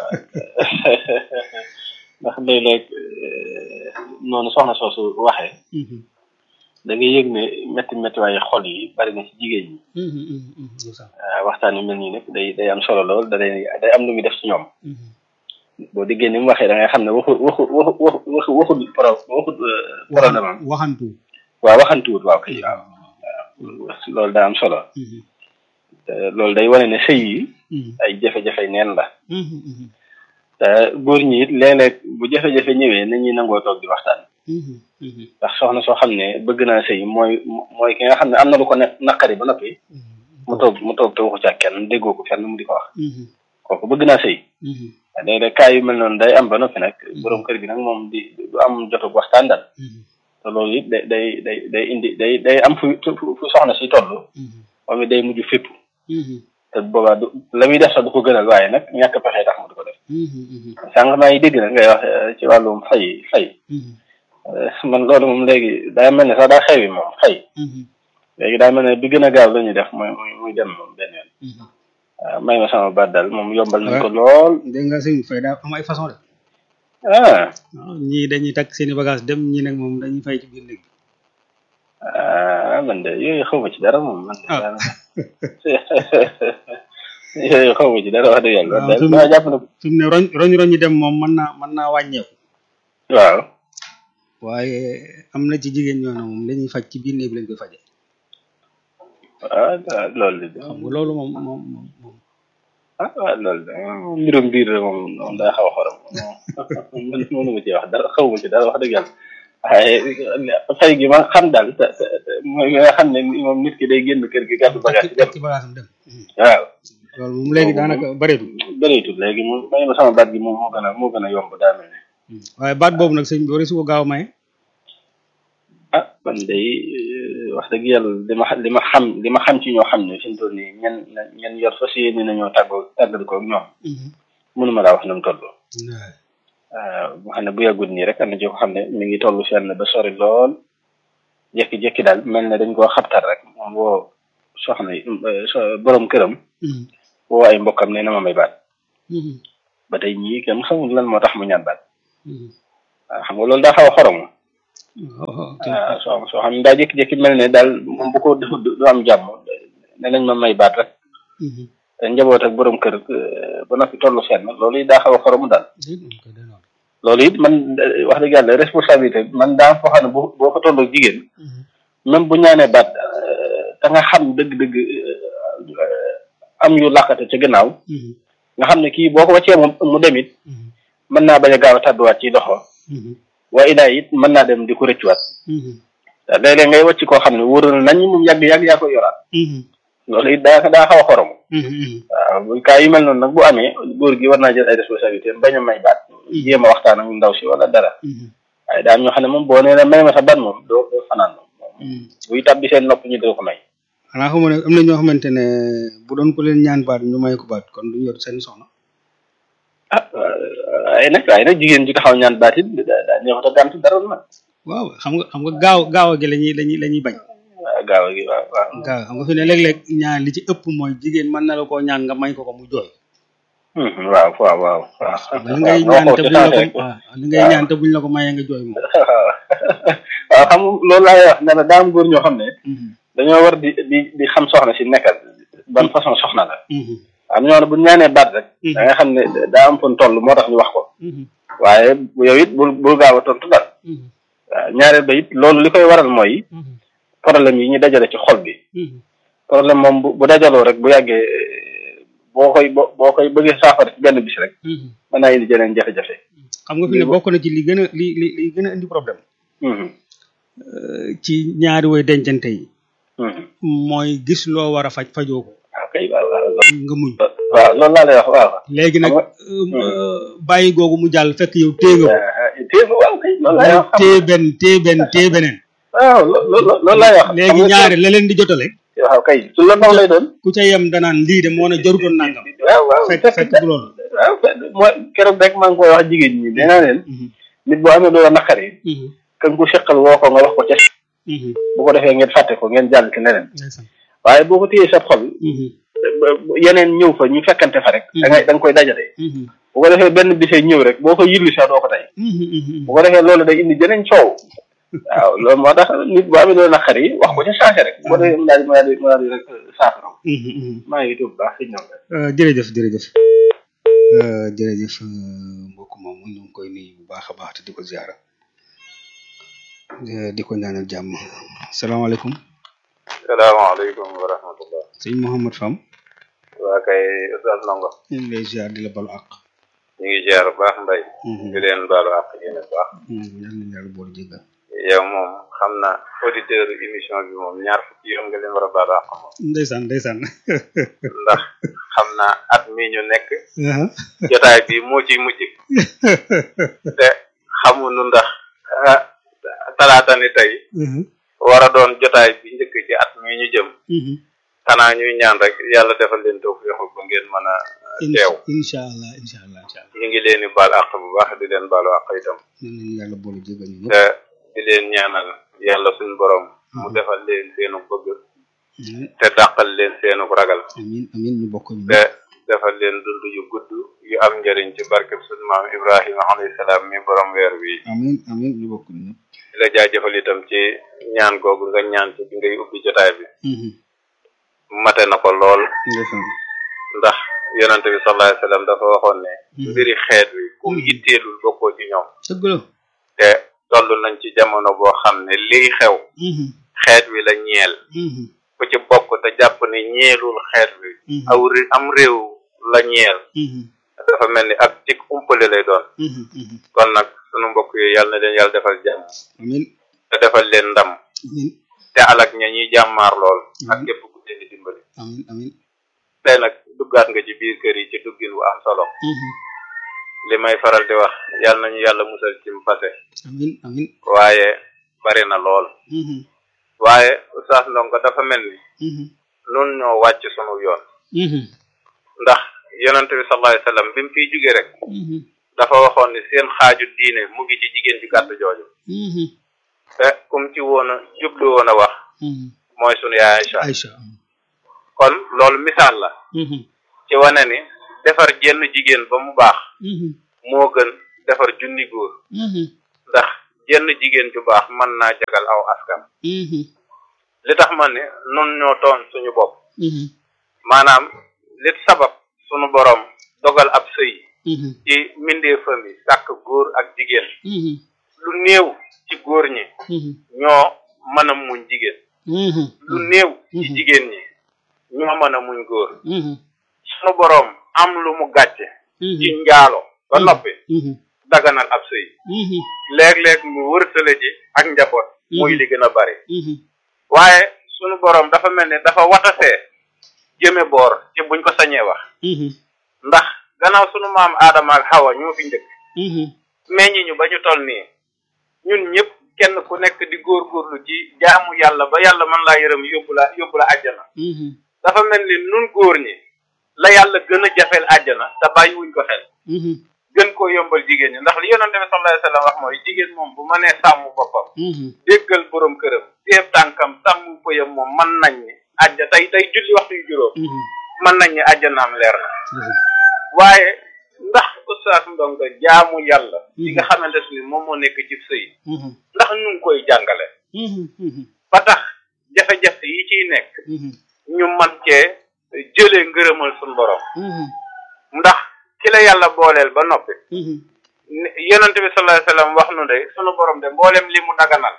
[SPEAKER 4] ndax léeg-léeg noonu soxna soosu waxee da ngay yëg ne métti métti waaye xol yi bari na ci jigéen ñi waaw waxtaan yu mel nii nag day day am solo lool da day day am lu muy def ci ñoom boo déggee ni mu waxee da ngay xam ne waxu waxu waxu waxu waxu pro waxu problème am
[SPEAKER 1] waxantu
[SPEAKER 4] waaw waxantuwut waaw kay waaw waaw loolu daa am solo te loolu day wane ne sëy yi ay jafe-jafe neen la te góor ñi it léeg-léeg bu jafe-jafe ñëwee nañuy nangoo toog di waxtaan ndax soxna soo xam ne bëgg naa sëy mooy mooy ki nga xam ne am na lu ko ne naqari ba noppi mu toog mu toog te waxu ca kenn déggoo ko fenn mu di ko wax kooku bëgg naa sëy léeg-léeg cas yu mel noonu day am ba noppi nag borom kër gi nag moom di du am jotug waxtaan daal te loolu it day day day day indi day day am fu fu soxna si toll moom it day mujj fépp te boobaa du la muy def sax du ko gënal waaye nag ñàkk pexe tax mu di ko def sànq maa ngi dégg nag ngay wax ci wàllum fay fay man loolu moom léegi daa mel ne sax daa xewi moom fay léegi daa mel ne bi gën a gaaw la ñuy def muy muy muy dem moom benn yoon waaw may ma sama baat daal moom yombal nañ ko lool
[SPEAKER 1] dégg nga sëñ fay daa am ay façon de
[SPEAKER 4] ah
[SPEAKER 1] waaw ñii dañuy takk seeni bagage dem ñii nag moom dañuy fay ci biir néeg bi
[SPEAKER 4] ah man de yooyu xaw ma ci dara moom man de
[SPEAKER 1] Ah.
[SPEAKER 4] daanaka yooyu xaw ma ci dara wax dëgg yàlla
[SPEAKER 1] waaw
[SPEAKER 4] daal
[SPEAKER 1] fi mu-
[SPEAKER 4] maa jàpp na
[SPEAKER 1] fi mu ne roñ roñ roñ yi dem moom mën naa mën naa wàññeeku
[SPEAKER 4] waaw
[SPEAKER 1] waaye am na ci jigéen ñoo ne moom la ñuy faj ci biir néeg bi lañ koy faje
[SPEAKER 4] ah ah, loolu de
[SPEAKER 1] xam nga loolu moom moom moom moom
[SPEAKER 4] ah ah loolu de moom mbirum biir la moom moom daa xaw a xorom moom man mënu ma ci wax dara xaw ma ci dara wax dëgg yàlla waaye fay gi ma xam daal te te te mooy nga xam ne moom nit ki day génn kër gi gàddu bagage
[SPEAKER 1] takk ci bagage am dem
[SPEAKER 4] waaw
[SPEAKER 1] loolu moom léegi daanaka bëreetul
[SPEAKER 4] bëreetul léegi moom may ma sama baat gi moom moo gën a moo gën a yomb daa mel ne
[SPEAKER 1] waaye baat boobu nag sëñ bi wari su ko gaaw a maye
[SPEAKER 4] ah man day eh, wax dëgg yàlla li ma xa- li ma xam li ma xam ci ñoo xam ne fi mu toll nii ñen ñen yor fas yéene nañoo tàggoo tàggal ko ak ñoom mënuma laa wax na mu toll waaw mu xam ne bu yàggut nii rek am na ci ko xam ne mi ngi toll fenn ba sori lool jékki-jékki daal mel ne dañ koo xabtal rek moom woo soxna yi eh, so borom këram woo ay mbokkam ne na ma may baat ba tey ñii kenn xamul lan moo tax mu ñaan baat waaw xam nga loolu daa xaw a xorom waaw soo soo xam ne daa jékki-jékki mel ne daal moom bu ko du du am jàmm ne nañ ma may baat rek te njaboot ak borom kër ba noppi tollu fenn loolu it daa xaw a xoromu daal loolu it man wax dëgg yàlla responsabilité man daa foo xam ne boo boo ko tolloo jigéen même bu ñaanee baat te nga xam dëgg-dëgg am yu làqate ca gannaaw nga xam ne kii boo ko wàccee moom mu dem it mën naa bañ a gaaw a tàdduwaat ci doxo waaye ilaa it mën naa dem di ko rëccuwaat léeg-léeg ngay wàcc koo xam ne wóor na nañ moom yàgg-yàgg yaa koy yoraat loolu it daa daa xaw a xorom waaw bu kaa yu mel noonu nag bu amee góor gi war naa jël ay responsabilité bañ a may baat jéem a waxtaan ak ndaw si wala dara waaye daa am ñoo xam ne moom boo nee na may ma sa baat moom doo doo fanaan moom buy tàbbi seen nopp ñu doo ko may
[SPEAKER 1] xanaa xamu ne am na ñoo xamante ne bu doon ko leen ñaan baat ñu may ko baat kon duñu yor seen soxna
[SPEAKER 4] ah waaye nag waaye nag jigéen ji taxaw ñaan baat it daa neexut a gàntu dara nag
[SPEAKER 1] waaw xam nga xam nga gaaw gaaw gi lañuy lañuy la ñuy bañ
[SPEAKER 4] waaw gaaw gi waaw waaw
[SPEAKER 1] gaaw xam nga fi ne léeg-léeg ñaan li ci ëpp mooy jigéen mën na la koo ñaan nga may ko ko mu jooy
[SPEAKER 4] waaw waaw waaw waaw
[SPEAKER 1] li ngay ñaan te buñ la ko waaw li ngay ñaan te buñ la ko mayee nga jooy moom
[SPEAKER 4] waaw xam loolu laay wax ne la daa am góor ñoo xam ne dañoo war di di di xam soxna si nekkal ban façon soxna la am ñoo ne bu ñaanee baat rek da nga xam ne daa am fon toll moo tax ñu wax ko waaye yow it bul bul gaaw a tontu dal waaw ñaareel ba it loolu li koy waral mooy problème yi ñu dajale ci xol bi problème moom bu bu dajaloo rek bu yàggee boo koy boo boo koy bëggee saafara ci benn bis rek mën naa indi jeneen jafe-jafe
[SPEAKER 1] xam nga fi ne bokk na ci li gën a li li li gën a indi problème ci ñaari way dencante yi mooy gis loo war a faj fajoo ko
[SPEAKER 4] waaw kay waaw waaw
[SPEAKER 1] nga muñ
[SPEAKER 4] waaw loolu laa lay wax waaw
[SPEAKER 1] léegi nag bàyyi googu mu jàll fekk yow téye nga
[SPEAKER 4] téye nga waaw kay loolu laay wax
[SPEAKER 1] ko téye benn téye benn téye beneen
[SPEAKER 4] waaw loolu loolu laay wax
[SPEAKER 1] léegi ñaari la leen di jotale
[SPEAKER 4] waaw kay su la ndaw lay doon
[SPEAKER 1] ku ca yem danaan lii de moo ne jarutoon nangam
[SPEAKER 4] waaw waaw
[SPEAKER 1] fekk fekk du loolu
[SPEAKER 4] waaw mooy keroog rek maa ngi koy wax jigéen ñi nee naa leen nit boo amee loola naqari kan ku seqal woo ko nga wax ko ca bu ko defee ngeen fàtte ko ngeen jàll ci leneen waaye boo ko téyee sa xol yeneen ñëw fa ñu fekkante fa rek da ngay da nga koy dajale bu ko defee benn bisee ñëw rek boo ko yillu sax doo ko tey bu ko defee loolu day indi jeneen coow waaw loolu moo tax nit boo amee loolu naqar yi wax ko ca changé rek bu ko defee mu daal di mu daal di mu daal di rek saafara maa ngi tuub baax si ñoom rek
[SPEAKER 1] jërëjëf jërëjëf jërëjëf mbokk moom ñu ngi koy nuyu bu baax a baax te di ko ziara di ko ñaanal jàmm salaamaaleykum
[SPEAKER 5] salaamaaleykum wa rahmatullah
[SPEAKER 1] sëñ Mouhamad Fam
[SPEAKER 5] waa kay Oustaz Ndongo
[SPEAKER 1] ñu ngi lay ziar di la balu àq
[SPEAKER 5] ñu ngi ziar bu baax mbay di leen baalu àq yéen bu baax
[SPEAKER 1] yal nañu yàlla boole jéggal
[SPEAKER 5] yow moom xam na auditeur émission bi moom ñaar fukki yoon nga leen war a baalu àq moom
[SPEAKER 1] ndeysaan ndeysaan
[SPEAKER 5] ndax xam naa at mi ñu nekk jotaay bi moo ciy mujj te xamuñu ndax talaata ni tey war a doon jotaay bi njëkk ci at mi ñu jëm xanaa ñuy ñaan rek yàlla defal leen toog yoxu ba ngeen mën a teew
[SPEAKER 1] incha allah incha allah incha allah
[SPEAKER 5] ñu ngi leen di baal àq bu baax di leen baalu àq itam
[SPEAKER 1] yal nañu yàlla boole jéggal ñu
[SPEAKER 5] te di leen ñaanal yàlla suñ borom mu defal leen seenu bëgg te dàqal leen seenu ragal
[SPEAKER 1] amin amin ñu bokk ñu
[SPEAKER 5] te defal leen dund yu gudd yu am njëriñ ci barkeb suñ maam Ibrahima alayhi salaam mi borom weer wi
[SPEAKER 1] amin amin ñu bokk ñu
[SPEAKER 5] di la jaajëfal itam ci ñaan googu nga ñaan ci bi ngay ubbi jotaay bi mate na ko lool ndax yonente bi sallallahu alayhi wasallam dafa waxoon ne mbiri xeet wi ku yitteelul bokkoo ci ñoom
[SPEAKER 1] dëgg la
[SPEAKER 5] te toll nañ ci jamono boo xam ne lii xew xeet wi la ñeel ku ci bokk te jàpp ne ñeelul xeet wi aw am réew la ñeel dafa mel ni ak tik umpale lay doon kon nag sunu mbokk yi yàlla na leen yàlla defal jàmm
[SPEAKER 1] amin
[SPEAKER 5] te defal leen ndam
[SPEAKER 1] amin
[SPEAKER 5] te alak ña ñuy jàmmaar lool ak képp ku leen di dimbali
[SPEAKER 1] amin amin
[SPEAKER 5] tey nag duggaat nga ci biir kër yi ci duggin wu am solo li may faral di wax yàlla nañu yàlla musal ci mbase
[SPEAKER 1] amin amin
[SPEAKER 5] waaye bari na lool waaye Oustaz Ndongo dafa mel ni nun ñoo wàcc sunu yoon ndax yonente bi sallallahu alayhi wasallam bi mu fiy jóge rek dafa waxoon ni seen xaaju diine mu ngi ci jigéen ci gàtt jooju te kum ci woon a jublu woon a wax mooy sunu yaay Aïcha
[SPEAKER 1] Aïcha
[SPEAKER 5] kon loolu misaal la ci wane ni defar jenn jigéen ba mu baax moo gën defar junni góor ndax jenn jigéen ju baax mën naa jagal aw askan li tax ma ne nun ñoo toon suñu bopp maanaam li sabab suñu borom dogal ab sëy ci mbindee famille sàkk góor ak jigéen lu néew ci góor ñi ñoo mën a muñ jigéen lu néew ci jigéen ñi ñoo mën a muñ góor suñu borom am lu mu gàcce ci njaalo ba noppi daganal ab sëy léeg-léeg mu wërsale ji ak njaboot muy li gën a bari waaye sunu borom dafa mel ni dafa watasee jëme boor ci buñ ko sañee wax ndax gannaaw sunu maam aadama ak xawa ñoo fi njëkk meññi ñu ba ñu toll nii ñun ñëpp kenn ku nekk di góorgóorlu ci jaamu yàlla ba yàlla mën laa yërëm yóbbu la yóbbu la àjjana dafa mel ni nun góor ñi la yàlla gën a jafeel àjjana te bàyyiwuñ ko xel gën koo yombal jigéen ñi ndax li yonente bi sallallahu alayhi wasallam wax mooy jigéen moom bu mënee sàmm boppam déggal borom këram teeb tànkam sàmm pëyam moom mën nañ ni àjja tey tey julli waxtu yu juróom mën nañ ni àjjanaam leer na waaye ndax oustaz Ndongo jaamu yàlla li nga xamante ni moom moo nekk ci sëy ndax ñu ngi koy jàngale ba tax jafe-jafe yi ciy nekk ñu man cee jëlee ngërëmal suñu borom ndax ki la yàlla booleel ba noppi yonente bi sallallahu alayhi wasallam wax nu de sunu borom de mboolem li mu daganal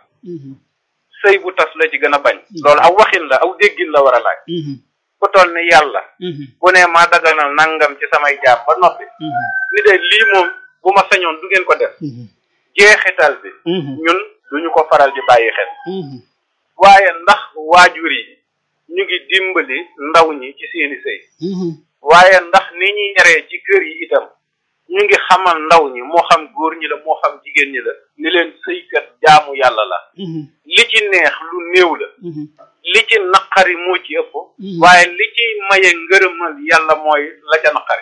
[SPEAKER 5] sëy bu tas la ci gën a bañ loolu aw waxin la aw déggin la war a laaj ku toll ni yàlla bu ne maa daganal nangam ci samay jaam ba noppi ni de lii moom bu ma sañoon du ngeen ko def jeexital bi ñun duñu ko faral di bàyyi xel waaye ndax waajur yi ñu ngi dimbali ndaw ñi ci seeni sëy waaye ndax ni ñuy yaree ci kër yi itam ñu ngi xamal ndaw ñi moo xam góor ñi la moo xam jigéen ñi la ni leen sëykat jaamu yàlla la li ci neex lu néew la li ci naqari moo ci ëpp waaye li ci maye ngërëmal yàlla mooy la ca naqari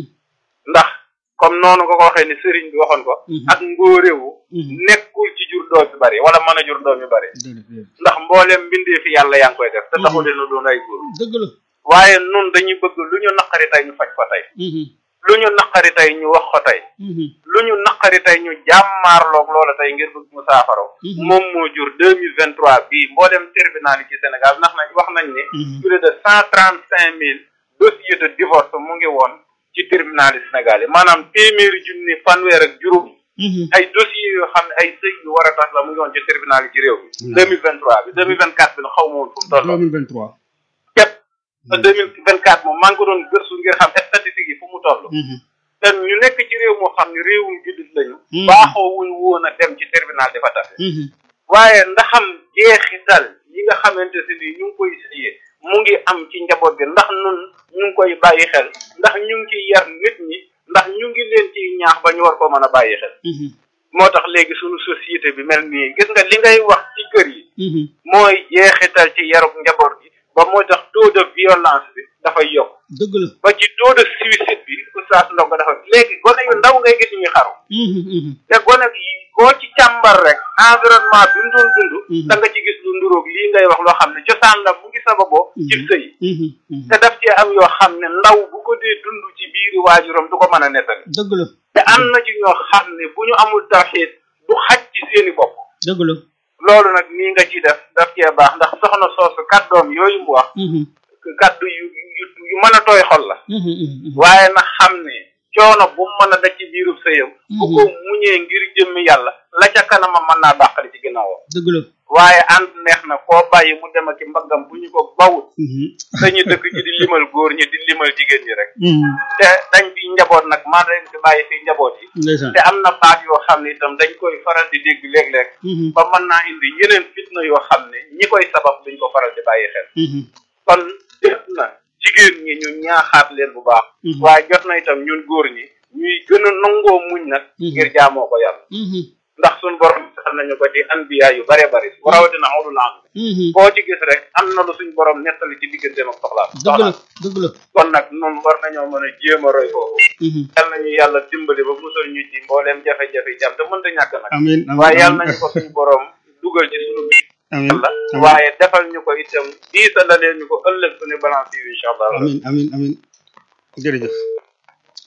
[SPEAKER 5] ndax comme noonu nga ko waxee ni sëriñ bi waxoon ko ak ngóoréwu nekkul ci jur doom yu bari wala mën a jur doom yu bari ndax mboolem mbindee fi yàlla yaa ngi koy def te taxul leen a doon ay góor
[SPEAKER 1] dëgg la
[SPEAKER 5] waaye nun dañuy bëgg lu ñu naqari tey ñu faj ko tey lu ñu naqari tey ñu wax ko tey lu ñu naqari tey ñu jàmmaarloog loola tey ngir bëgg mu saafaro moom moo jur deux mille vingt trois bii mboolem tribunal yi ci Sénégal ndax nañ wax nañ ni plus de cent trente cinq mille dossiers de divorce mu ngi woon ci tribunal yi Sénégal yi maanaam téeméeri junni fanweer ak juróom ay dossiers yoo xam ne ay sëy yu war a tax la mu ngi woon ci tribunal yi ci réew bi deux mille vingt trois bi deux mille vingt quatre bi na xaw ma woon fu mu toll
[SPEAKER 1] deux mille vingt trois
[SPEAKER 5] képp deux mille vingt quatre moom maa ngi ko doon gëstu ngir xam statistiques yi fu mu toll te ñu nekk ci réew moo xam ne réewum jullit lañu baaxoo wuñ woon a dem ci tribunal di fa tafe waaye ndaxam jeexital yi nga xamante si ni ñu ngi koy siyee mu ngi am ci njaboot bi ndax nun ñu ngi koy bàyyi xel ndax ñu ngi ciy yar nit ñi ndax ñu ngi leen ciy ñaax ba ñu war ko mën a bàyyi xel moo tax léegi suñu société bi mel nii gis nga li ngay wax ci kër yi mooy jeexital ci yarub njaboot gi ba moo tax taux de violence bi dafay yokk
[SPEAKER 1] dëgg la
[SPEAKER 5] ba ci taux de suicide bi oustaz Ndongo dafa léegi gone yu ndaw ngay gis ñuy xaru te gone yi koo ci càmbar rek environnement bi mu doon dund da nga ci gis lu nduróog lii ngay wax loo xam ne cosaan la mu ngi sababoo ci sëy te daf cee am yoo xam ne ndaw bu ko dee dund ci biiri waajuram du ko mën a nettali
[SPEAKER 1] dëgg la
[SPEAKER 5] te am na ci ñoo xam ne bu ñu amul tawxiid du xaj ci seeni bopp
[SPEAKER 1] dëgg la
[SPEAKER 5] loolu nag nii nga ci def daf cee baax ndax soxna soosu kàddoom yooyu mu wax kàddu yu yu yu mën a tooy xol la waaye na xam ne coono bu mu mën a daj ci biirub sëyam bu ko muñee ngir jëmmi yàlla la ca kanamam mën naa dàqali ci ginnaawam
[SPEAKER 1] dëgg la
[SPEAKER 5] waaye ànd neex na koo bàyyi mu dem ak mbaggam bu ñu ko bawut dañu dëkk ci di limal góor ñi di limal jigéen ñi rek te dañ fi njaboot nag maa dañ fi bàyyi fi njaboot yi
[SPEAKER 1] ndeysaan
[SPEAKER 5] te am na baat yoo xam ne itam dañ koy faral di dégg léeg-léeg ba mën naa indi yeneen fitna yoo xam ne ñi koy sabab duñ ko faral di bàyyi xel kon jot na jigéen ñi ñu ñaaxaat leen bu baax waaye jot na itam ñun góor ñi ñuy gën a nangoo muñ nag ngir jaamoo ko yàlla ndax suñ borom saxal nañu ko ci anbiya yu bare bari bu rawatina ulul azmi koo ci gis rek am na lu suñ borom nettali ci digganteem ak soxlaam
[SPEAKER 1] dëgg la dëgg la
[SPEAKER 5] kon nag noonu war nañoo mën a jéem a roy foofu yal nañu yàlla dimbali ba musal ñu ci mbooleem jafe-jafe yi jam te mënta ñàkk nag
[SPEAKER 1] amiin
[SPEAKER 5] waaye yal nañu ko suñ borom dugal ci suñu biir
[SPEAKER 1] amiin
[SPEAKER 5] yàlla waaye defal ñu ko itam diisa la leen ñu ko ëllëg suñu balance yi incha allah
[SPEAKER 1] amiin amiin amiin jërëjëf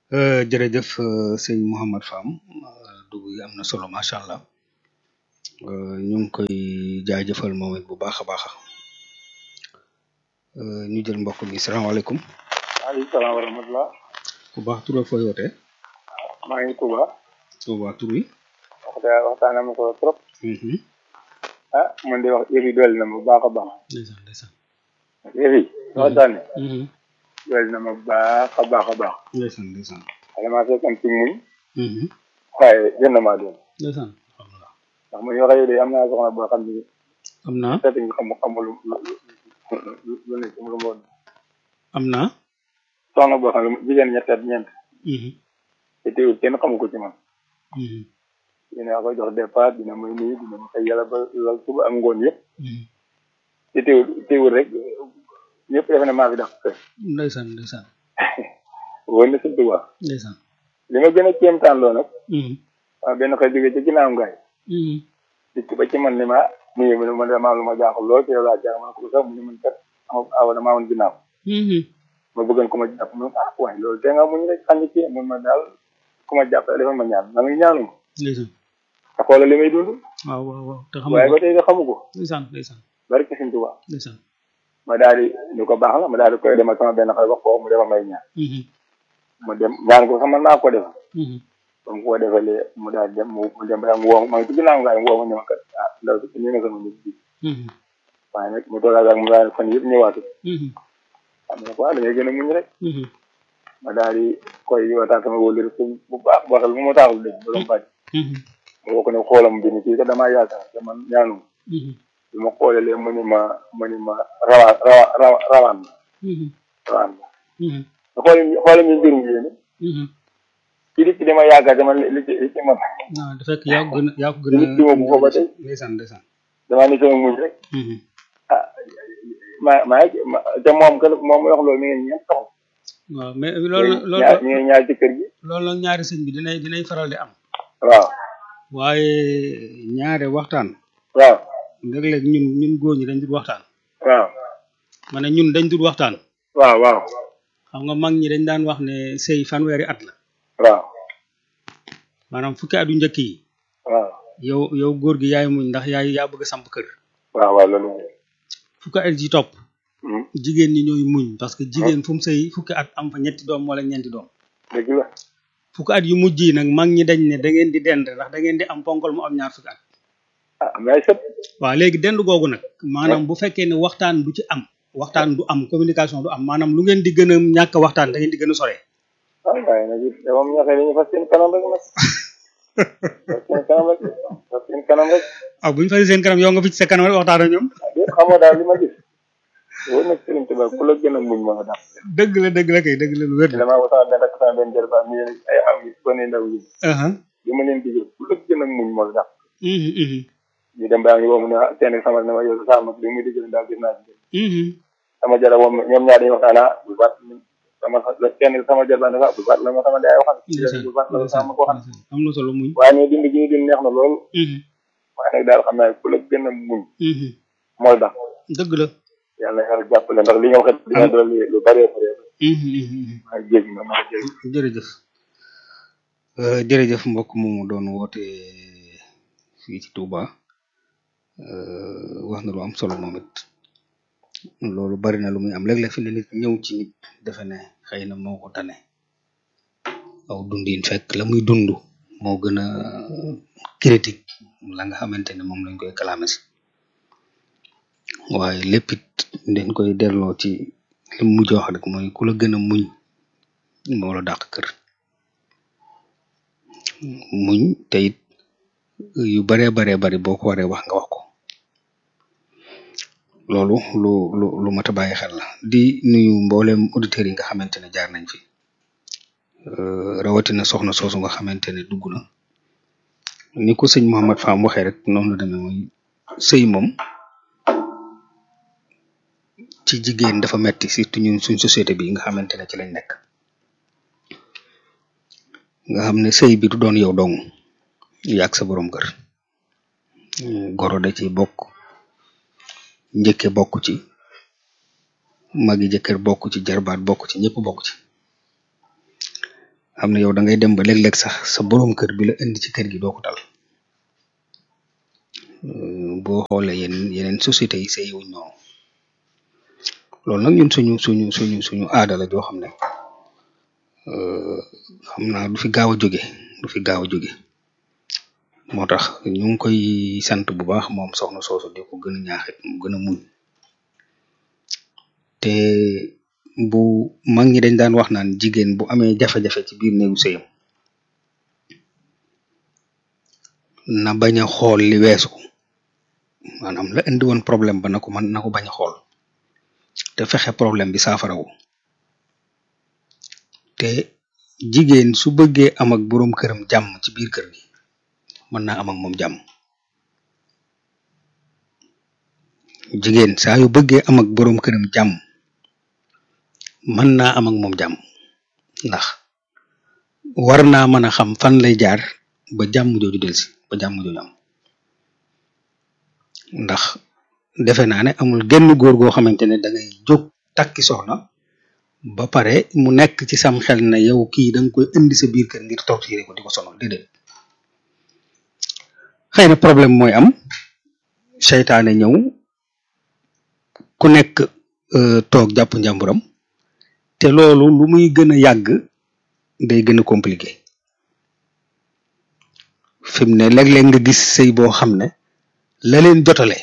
[SPEAKER 1] jërëjëf sëñ Mouhamad Fam dugg yi am na solo macha allah ñu ngi koy jaajëfal moom it bu baax a baax ñu jël mbokk mi salaamaaleykum.
[SPEAKER 6] waaleykum salaam wa rahmatulah.
[SPEAKER 1] ku baax tur ak fooy wootee.
[SPEAKER 6] maa ngi Touba.
[SPEAKER 1] Touba tur wi.
[SPEAKER 6] waxtaan waxtaan na ma solo trop. ah man de wax yëf yi dolli na ma bu baax a baax.
[SPEAKER 1] ndeysaan ndeysaan.
[SPEAKER 6] yëf yi waxtaan ne. dolli na ma bu baax a baax a baax.
[SPEAKER 1] ndeysaan ndeysaan.
[SPEAKER 6] xale maa fekkoon ci muñ. waaye gën na maa doon.
[SPEAKER 1] ndeysaan.
[SPEAKER 6] ndax man yoo xam ne am naa soxna boo xam ne.
[SPEAKER 1] am naa.
[SPEAKER 6] seeti nga xam xamul lu lu lu nekk lu mu woon.
[SPEAKER 1] am naa.
[SPEAKER 6] soxna boo xam ne jigéen ñett at ñeent. te teewul kenn xamu ko ci man. dina ko jox départ dina may nuyu dina ma xëy yàlla ba lal suba ak ngoon yëpp. te teewul teewul rek ñëpp defe ne maa fi dàq kër.
[SPEAKER 1] ndeysaan ndeysaan.
[SPEAKER 6] wóor na sëñ Tuubaa.
[SPEAKER 1] ndeysaan.
[SPEAKER 6] li ma gën a kéemtaan loo nag. waaw benn xëy jógee ci ginnaaw ngaay. dikk ba ci man ni ma nuyu ma ne ma damaa lu ma jaaxal lool te yow laa jaaxal ma ne ko sax mu ne man kat awa damaa woon ginnaaw. ma bëggoon ko ma jàpp ma ah waaye loolu te nga muñ rek xam ci mun ma daal ku ma jàpp defal ma ñaan ma ngi ñaanu ma.
[SPEAKER 1] ndeysaan.
[SPEAKER 6] te xoolal li may dund.
[SPEAKER 1] waaw waaw waaw te xam
[SPEAKER 6] waaye ba tey de xamu ko.
[SPEAKER 1] ndeysaan ndeysaan.
[SPEAKER 6] bari ci Sëñ Tuubaa.
[SPEAKER 1] ndeysaan.
[SPEAKER 6] ma daal di ni ko baax la ma daal di koy dem ak sama benn xale wax ko mu defal may ñaan. mu dem ñaan ko sax mën naa ko defal. ba mu ko defalee mu daal dem mu dem ba mu woo ma ngi ci ginnaaw ngaay mu woo ma ne ma kat ah ndaw si ñu ne sama nit bi. waaye nag mu toogaat ak mu daal fan yëpp ñëwaatu. xam nga quoi da ngay gën a muñ rek. ma daal di koy yootaan sama wóolul bu baax waxal bu ma taaxul dégg ba doon bàcc. ma woo ko ne xoolam bi ni kii kat damaa yaakaar te man ñaanu bi ma xoolalee mu ni ma mu ni ma rawaan rawa rawaan la. rawaan la. te xool xoolal ñu mbirum yéene. kii di ci dama yaakaar dama li ci li ci man.
[SPEAKER 1] waaw dafa fekk yaa ko gën a yaa ko gën a.
[SPEAKER 6] nit ki moom bu ko ba tey.
[SPEAKER 1] ndeysaan ndeysaan.
[SPEAKER 6] damaa ni sama muñ rek. ah ma maa ma te moom que moom wax loolu mi ngi ñeent soxla.
[SPEAKER 1] waaw mais loolu loolu
[SPEAKER 6] ñaar ñu ngi ñaar ci kër gi.
[SPEAKER 1] loolu nag ñaari sëñ bi dinay dinay faral di am.
[SPEAKER 6] waaw.
[SPEAKER 1] waaye ñaare waxtaan.
[SPEAKER 6] waaw.
[SPEAKER 1] léeg-léeg ñun ñun góor ñi dañ dul waxtaan.
[SPEAKER 6] waaw.
[SPEAKER 1] ma ne ñun dañ dul waxtaan.
[SPEAKER 6] waaw waaw.
[SPEAKER 1] xam nga mag ñi dañ daan wax ne sëy fanweeri at la.
[SPEAKER 6] waaw.
[SPEAKER 1] maanaam fukki at yu njëkk yi.
[SPEAKER 6] waaw.
[SPEAKER 1] yow yow góor gi yaay muñ ndax yaay yaa bëgg a samp kër.
[SPEAKER 6] waaw waaw loolu.
[SPEAKER 1] fukki at ji topp. jigéen ñi ñooy muñ parce que jigéen fu mu sëy fukki at am fa ñetti doom wala ñeenti doom.
[SPEAKER 6] dëgg la.
[SPEAKER 1] fukki at yu mujj yi nag mag ñi dañ ne da ngeen di dend ndax da ngeen di am ponkal mu am ñaar fukki at.
[SPEAKER 6] ah mais sëpp.
[SPEAKER 1] waaw léegi dend googu nag. maanaam bu fekkee ne waxtaan du ci am. waxtaan du am communication du am maanaam lu ngeen di gën a ñàkk waxtaan da ngeen di gën a sore.
[SPEAKER 6] ah waaye nag it moom ñaxee dañuy fas seen kanam rek nag. fas seen kanam rek fas seen kanam rek.
[SPEAKER 1] ah bu ñu fay seen kanam yow nga fi ci sa kanam rek waxtaan ak ñoom.
[SPEAKER 6] xam nga daal li ma gis. wóor na Sëriñ Tuubaa ku la gën a muñ moo tax.
[SPEAKER 1] dëgg la dëgg la kay dëgg la lu wér.
[SPEAKER 6] damaa ko sama benn ak sama benn jërba mi ay am yi gone ndaw yi. li ma leen digal ku la gën a muñ moo tax. ñu dem baa ngi woo mu ne seen sama ne ma yow sama li muy digal daal gis naa ci. sama jara moom ñoom ñaar dañuy waxtaan ah bu baat sama kenn sama jarbaan dafa bu baat la ma sama jaay waxal bu baat la sama ko waxal
[SPEAKER 1] am na solo muñ
[SPEAKER 6] waaye ne dund gi ñu dund neex na lool waaye nag daal xam naa ku la gën a muñ mooy tax
[SPEAKER 1] dëgg la
[SPEAKER 6] yàlla yàlla jàppale ndax li nga waxee dina doon lu bëree bëree maa jéeg na maa jéeg
[SPEAKER 1] jërëjëf jërëjëf mbokk moomu doon woote fii ci Touba wax na lu am solo moom it loolu bari na lu muy am léeg-léeg fi ne nit ñëw ci nit defe ne xëy na moo ko tane aw dundin fekk la muy dund moo gën a critique la nga xamante ne moom lañ koy kalaame si waaye lépp it dañ koy delloo ci li mu mujj wax rek mooy ku la gën a muñ moo la dàq kër muñ te it yu baree baree bari boo ko waree wax nga wax ko loolu lu lu lu mat a bàyyi xel la di nuyu mboolem auditeurs yi nga xamante ne jaar nañ fi rawatina soxna soosu nga xamante ne dugg na ni ko sëñ Mouhamad Fam waxee rek noonu la demee mooy sëy moom ci jigéen dafa metti surtout ñun suñ société bi nga xamante ne ci lañ nekk nga xam ne sëy bi du doon yow dong yaag sa borom kër goro da ci bokk njëkke bokk ci magi jëkkër bokk ci jarbaat bokk ci ñëpp bokk ci am na yow da ngay dem ba léeg-léeg sax sa boroom kër bi la indi ci kër gi doo ko tal boo xoolee yeneen yeneen société yi sey wuñ noonu loolu nag ñun suñu suñu suñu suñu aada la joo xam ne xam naa du fi gaaw a jóge du fi gaaw a jóge moo tax ñu ngi koy sant bu baax moom soxna soosu di ko gën a ñaaxit mu gën a muñ te bu mag ñi dañ daan wax naan jigéen bu amee jafe-jafe ci biir néegu sëyam na bañ a xool li weesu maanaam la indi woon problème ba na ko man na ko bañ a xool te fexe problème bi saafarawu te jigéen su bëggee am ak boroom këram jàmm ci biir kër gi mën naa am ak moom jàmm jigéen saa yu bëggee am ak boroom këram jàmm mën naa am ak moom jàmm ndax war naa mën a xam fan lay jaar ba jàmm jooju delsi ba jàmm jooju am ndax defe naa ne amul genn góor goo xamante ne da ngay jóg takki soxna ba pare mu nekk ci sam xel na yow kii da nga koy indi sa biir kër ngir torturer ko di ko sonal déedéet xëy na problème mooy am seytaane ñëw ku nekk toog jàpp njàmburam te loolu lu muy gën a yàgg day gën a compliqué fi mu ne léeg-léeg nga gis sëy boo xam ne la leen jotale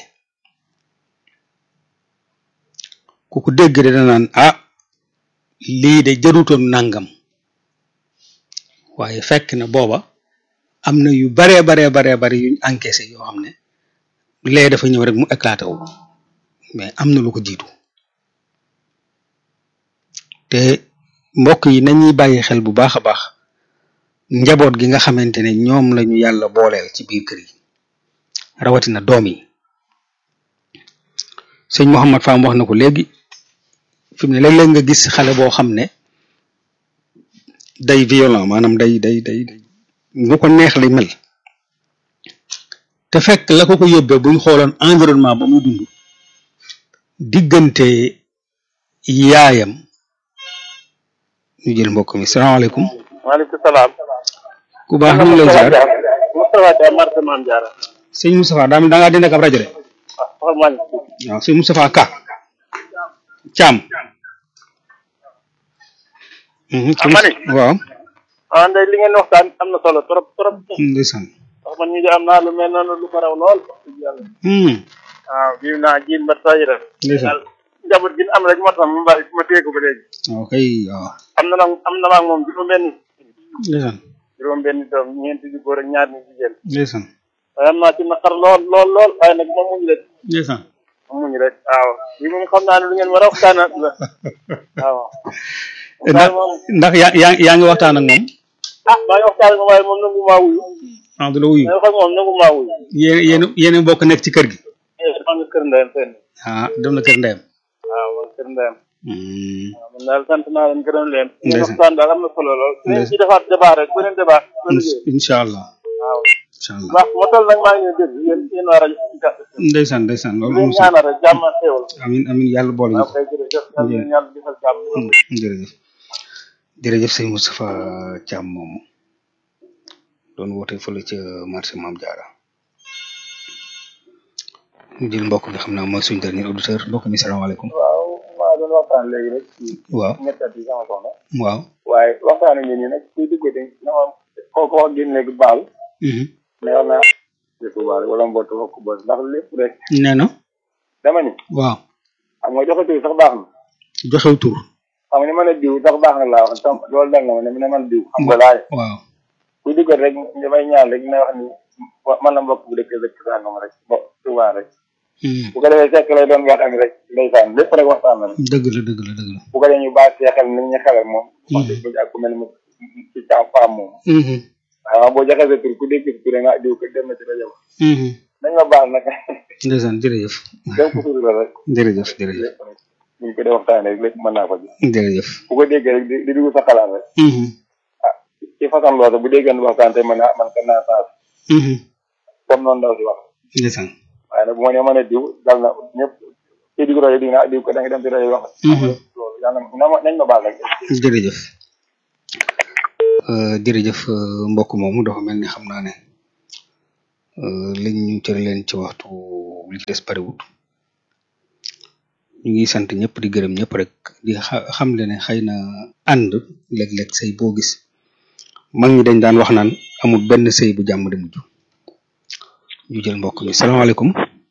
[SPEAKER 1] ku ko dégg de danaan ah lii de jarutoon nangam waaye fekk na booba am na yu baree baree baree bari yuñ encaissé yoo xam ne lee dafa ñëw rek mu éclaté wu mais am na lu ko jiitu te mbokk yi nañuy bàyyi xel bu baax a baax njaboot gi nga xamante ne ñoom lañu yàlla booleel ci biir kër yi rawatina doom yi sëñ Mouhamad Fam wax na ko léegi fi mu ne léeg-léeg nga gis xale boo xam ne day violent maanaam day day day day nu ko neex li mel te fekk la ko ko yóbbee buñ xooloon environnement ba muy dund diggante yaayam ñu jël mbokk mi salaamaaleykum
[SPEAKER 7] waaleykum salaam.
[SPEAKER 1] ku baax ñu ngi lay ziar
[SPEAKER 7] Moustapha Dia marché Mame Diarra.
[SPEAKER 1] sëñ Moustapha daa mel da ngaa dindi ak ab rajo de
[SPEAKER 7] ah xool maa ngi fi.
[SPEAKER 1] waaw sëñ Moustapha Ka Thiam.
[SPEAKER 7] ah ma ne.
[SPEAKER 1] waaw.
[SPEAKER 7] ah ndey li ngeen waxtaan am na solo trop trop.
[SPEAKER 1] ndeysaan.
[SPEAKER 7] wax man mii de am naa lu mel noonu lu ko raw lool. wax dëgg yàlla. waaw bii naa jiin ba tooy rek.
[SPEAKER 1] ndeysaan.
[SPEAKER 7] njaboot gi ñu am rek moo tax ma bàyyi ma téye ko ba léegi.
[SPEAKER 1] waaw kay waaw.
[SPEAKER 7] am na nag am na maag moom juróom-benn
[SPEAKER 1] ndeysaan.
[SPEAKER 7] juróom-benn doom ñeenti di góor ak ñaar ñu jigéen.
[SPEAKER 1] ndeysaan.
[SPEAKER 7] waaye am naa ci naqar lool lool lool waaye nag ma muñ rek
[SPEAKER 1] ndeysaan.
[SPEAKER 7] ma muñ rek waaw lii moom xam naa ne lu ngeen war a waxtaanaat la waaw.
[SPEAKER 1] ndax ndax yaa yaa yaa ngi waxtaan ak moom.
[SPEAKER 7] ah maa ngi waxtaan ak moom waaye moom nangu maa wuyu.
[SPEAKER 1] ah du la wuyu.
[SPEAKER 7] maa ngi wax ak moom nangu maa wuyu.
[SPEAKER 1] yéen yéen yéen a bokk nekk ci kër gi.
[SPEAKER 7] maa ngi kër ndeyam fenn.
[SPEAKER 1] ah dem na kër ndeyam.
[SPEAKER 7] waaw maa ngi kër ndeyam.
[SPEAKER 1] Hmm.
[SPEAKER 7] waaw man daal sant naa leen gërëm leen. ngeen
[SPEAKER 1] Ndeysaan.
[SPEAKER 7] waxtaan daal am na solo lool. ngeen ci defaat débat rek beneen débat. ba liggéey
[SPEAKER 1] incha allah
[SPEAKER 7] waaw.
[SPEAKER 1] incha allah.
[SPEAKER 7] baax ma toll nag maa ngi leen dégg yéen yéen waa rajo ci kàddu gi.
[SPEAKER 1] ndeysaan ndeysaan loolu
[SPEAKER 7] leen
[SPEAKER 1] moom sax
[SPEAKER 7] ñaanal rek jàmm ak xéewal.
[SPEAKER 1] amin amin yàlla boole ñu
[SPEAKER 7] waaw
[SPEAKER 1] ko.
[SPEAKER 7] kay jërëjëf yàlla na yàlla defal jàmm.
[SPEAKER 1] jërëjëf jërëjëf sëñ Moustapha Thiam moomu doon woote fële ca marché Mame Diarra ñu jël mbokk bi xam naa mooy suñu dernier auditeur mbokk mi salaamaaleykum
[SPEAKER 6] waaw maa doon waxtaan léegi rek ci
[SPEAKER 1] waaw
[SPEAKER 6] ñettat yi sama soxna
[SPEAKER 1] waaw
[SPEAKER 6] waaye waxtaan ak ñun ñi nag kuy duggate na ma kooku wax génn léegi baal
[SPEAKER 1] mhm.
[SPEAKER 6] mais war naa dëkk baal wala mbootu wax ko bos ndax lépp rek
[SPEAKER 1] nee na
[SPEAKER 6] dama ni
[SPEAKER 1] waaw
[SPEAKER 6] xam nga joxe tur sax baax na
[SPEAKER 1] joxew tur
[SPEAKER 6] xam nga ni mën a diw sax baax na laa wax tam loolu dal na ma ne mi ne man diw xam nga laay
[SPEAKER 1] waaw
[SPEAKER 6] kuy duggat rek damay ñaan rek na wax ni wa- man la mbokk bu dëkk dëkk sàngam rek bo Tuubaa rek
[SPEAKER 1] Mhm.
[SPEAKER 6] bu ko defee fekk lay doon waxtaan rek ndeysaan lépp rek waxtaan la rek
[SPEAKER 1] dëgg la dëgg la dëgg la
[SPEAKER 6] bu ko defee ñu baax see xel ni ñu xelal moom wax dëgg ak ku mel ni mu ci càmm faam moom
[SPEAKER 1] Mhm.
[SPEAKER 6] waaw boo joxee sa tur ku dégg sa tur rek nga diw ko dem na ci rajo ba
[SPEAKER 1] Mhm.
[SPEAKER 6] nañ ma baal nag
[SPEAKER 1] ndeysaan jërëjëf
[SPEAKER 6] dem ko tur la rek
[SPEAKER 1] jërëjëf jërëjëf
[SPEAKER 6] lépp rek buñ ko dee waxtaanee rek lépp mën naa ko ji
[SPEAKER 1] jërëjëf
[SPEAKER 6] bu ko déggee rek di di dugg sa xalaat rek
[SPEAKER 1] Mhm.
[SPEAKER 6] ci façon loolu bu déggee waxtaan te man man kan naa saas
[SPEAKER 1] Mhm.
[SPEAKER 6] comme noonu ndaw si wax
[SPEAKER 1] ndeysaan
[SPEAKER 6] waaye nag bu ma nee mën a diw dal na ñëpp ci digg rajo di nga diw ko da nga dem ci rajo wax
[SPEAKER 1] Mhm.
[SPEAKER 6] loolu yàlla na ma nañ ma baal rek
[SPEAKER 1] jërëjëf jërëjëf mbokk moomu dafa mel ni xam naa ne liñ ñu cëre leen ci waxtu li ci des bariwut ñu ngi sant ñëpp di gërëm ñëpp rek di xam le ne xëy na ànd léeg-léeg sëy boo gis mag ñi dañ daan wax naan amul benn sëy bu jàmm di mujj ñu jël mbokk mi salaamaaleykum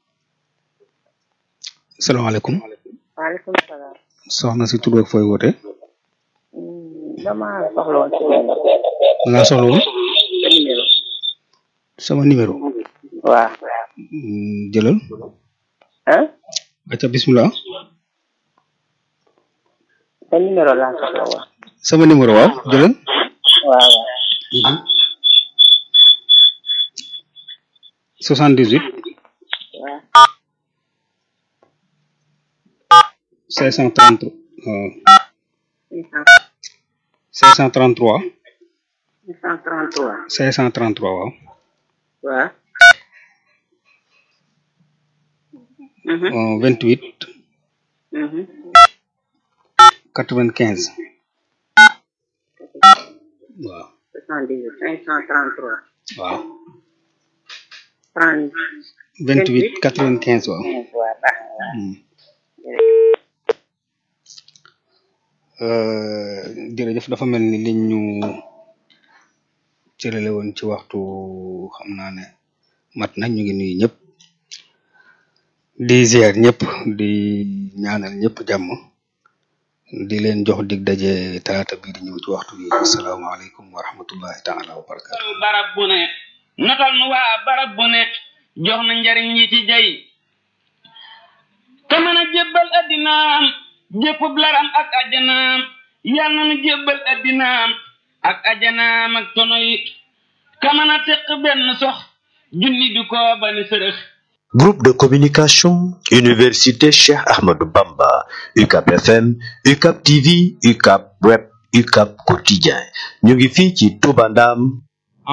[SPEAKER 1] salaamaaleykum
[SPEAKER 3] waaleykum salaam.
[SPEAKER 1] soxna si tur ak fooy woote
[SPEAKER 3] dama soxla woon ci benn
[SPEAKER 1] da ngaa soxla woon
[SPEAKER 3] numéro.
[SPEAKER 1] sama numéro
[SPEAKER 3] waaw.
[SPEAKER 1] jëlal
[SPEAKER 3] ah.
[SPEAKER 1] acca bismillah
[SPEAKER 3] sa numéro laa soxla woon.
[SPEAKER 1] sama numéro waaw jëlal
[SPEAKER 3] waaw waaw.
[SPEAKER 1] soixante dix huit
[SPEAKER 3] waaw.
[SPEAKER 1] cinq cent trente cinq cent trente trois
[SPEAKER 3] 633.
[SPEAKER 1] cinq cent trente trois waaw
[SPEAKER 3] waaw.
[SPEAKER 1] vingt huit
[SPEAKER 3] Mhm.
[SPEAKER 1] quatre vingt quinze waaw
[SPEAKER 3] 78 533.
[SPEAKER 1] waaw
[SPEAKER 3] 30.
[SPEAKER 1] vingt huit quatre vingt quinze waaw
[SPEAKER 3] waaw baax na waaw.
[SPEAKER 1] Hmm. jërëjëf dafa mel ni liñ ñu cërale woon ci waxtu xam naa ne mat na ñu ngi nuyu ñëpp di ziar ñëpp di ñaanal ñëpp jàmm di leen jox dig daje talaata bii di ñëw ci waxtu bi asalaamaaleykum wa rahmatullahi taala wa barakatu
[SPEAKER 8] barab bu ne notal nu waa barab bu ne jox na njariñ yi ci jay te mën a jébbal addinaam jéppub laram ak ajanaam yal na nu jébbal addinaam ak ajanaam ak tono yi ka mën a teq benn sox junni du ko bani sërëx
[SPEAKER 9] Groupe de communication Université Cheikh Ahmadou Bamba UCAP FM UCAP TV UCAP Web UCAP Quotidien ñu ngi fii ci Touba Ndam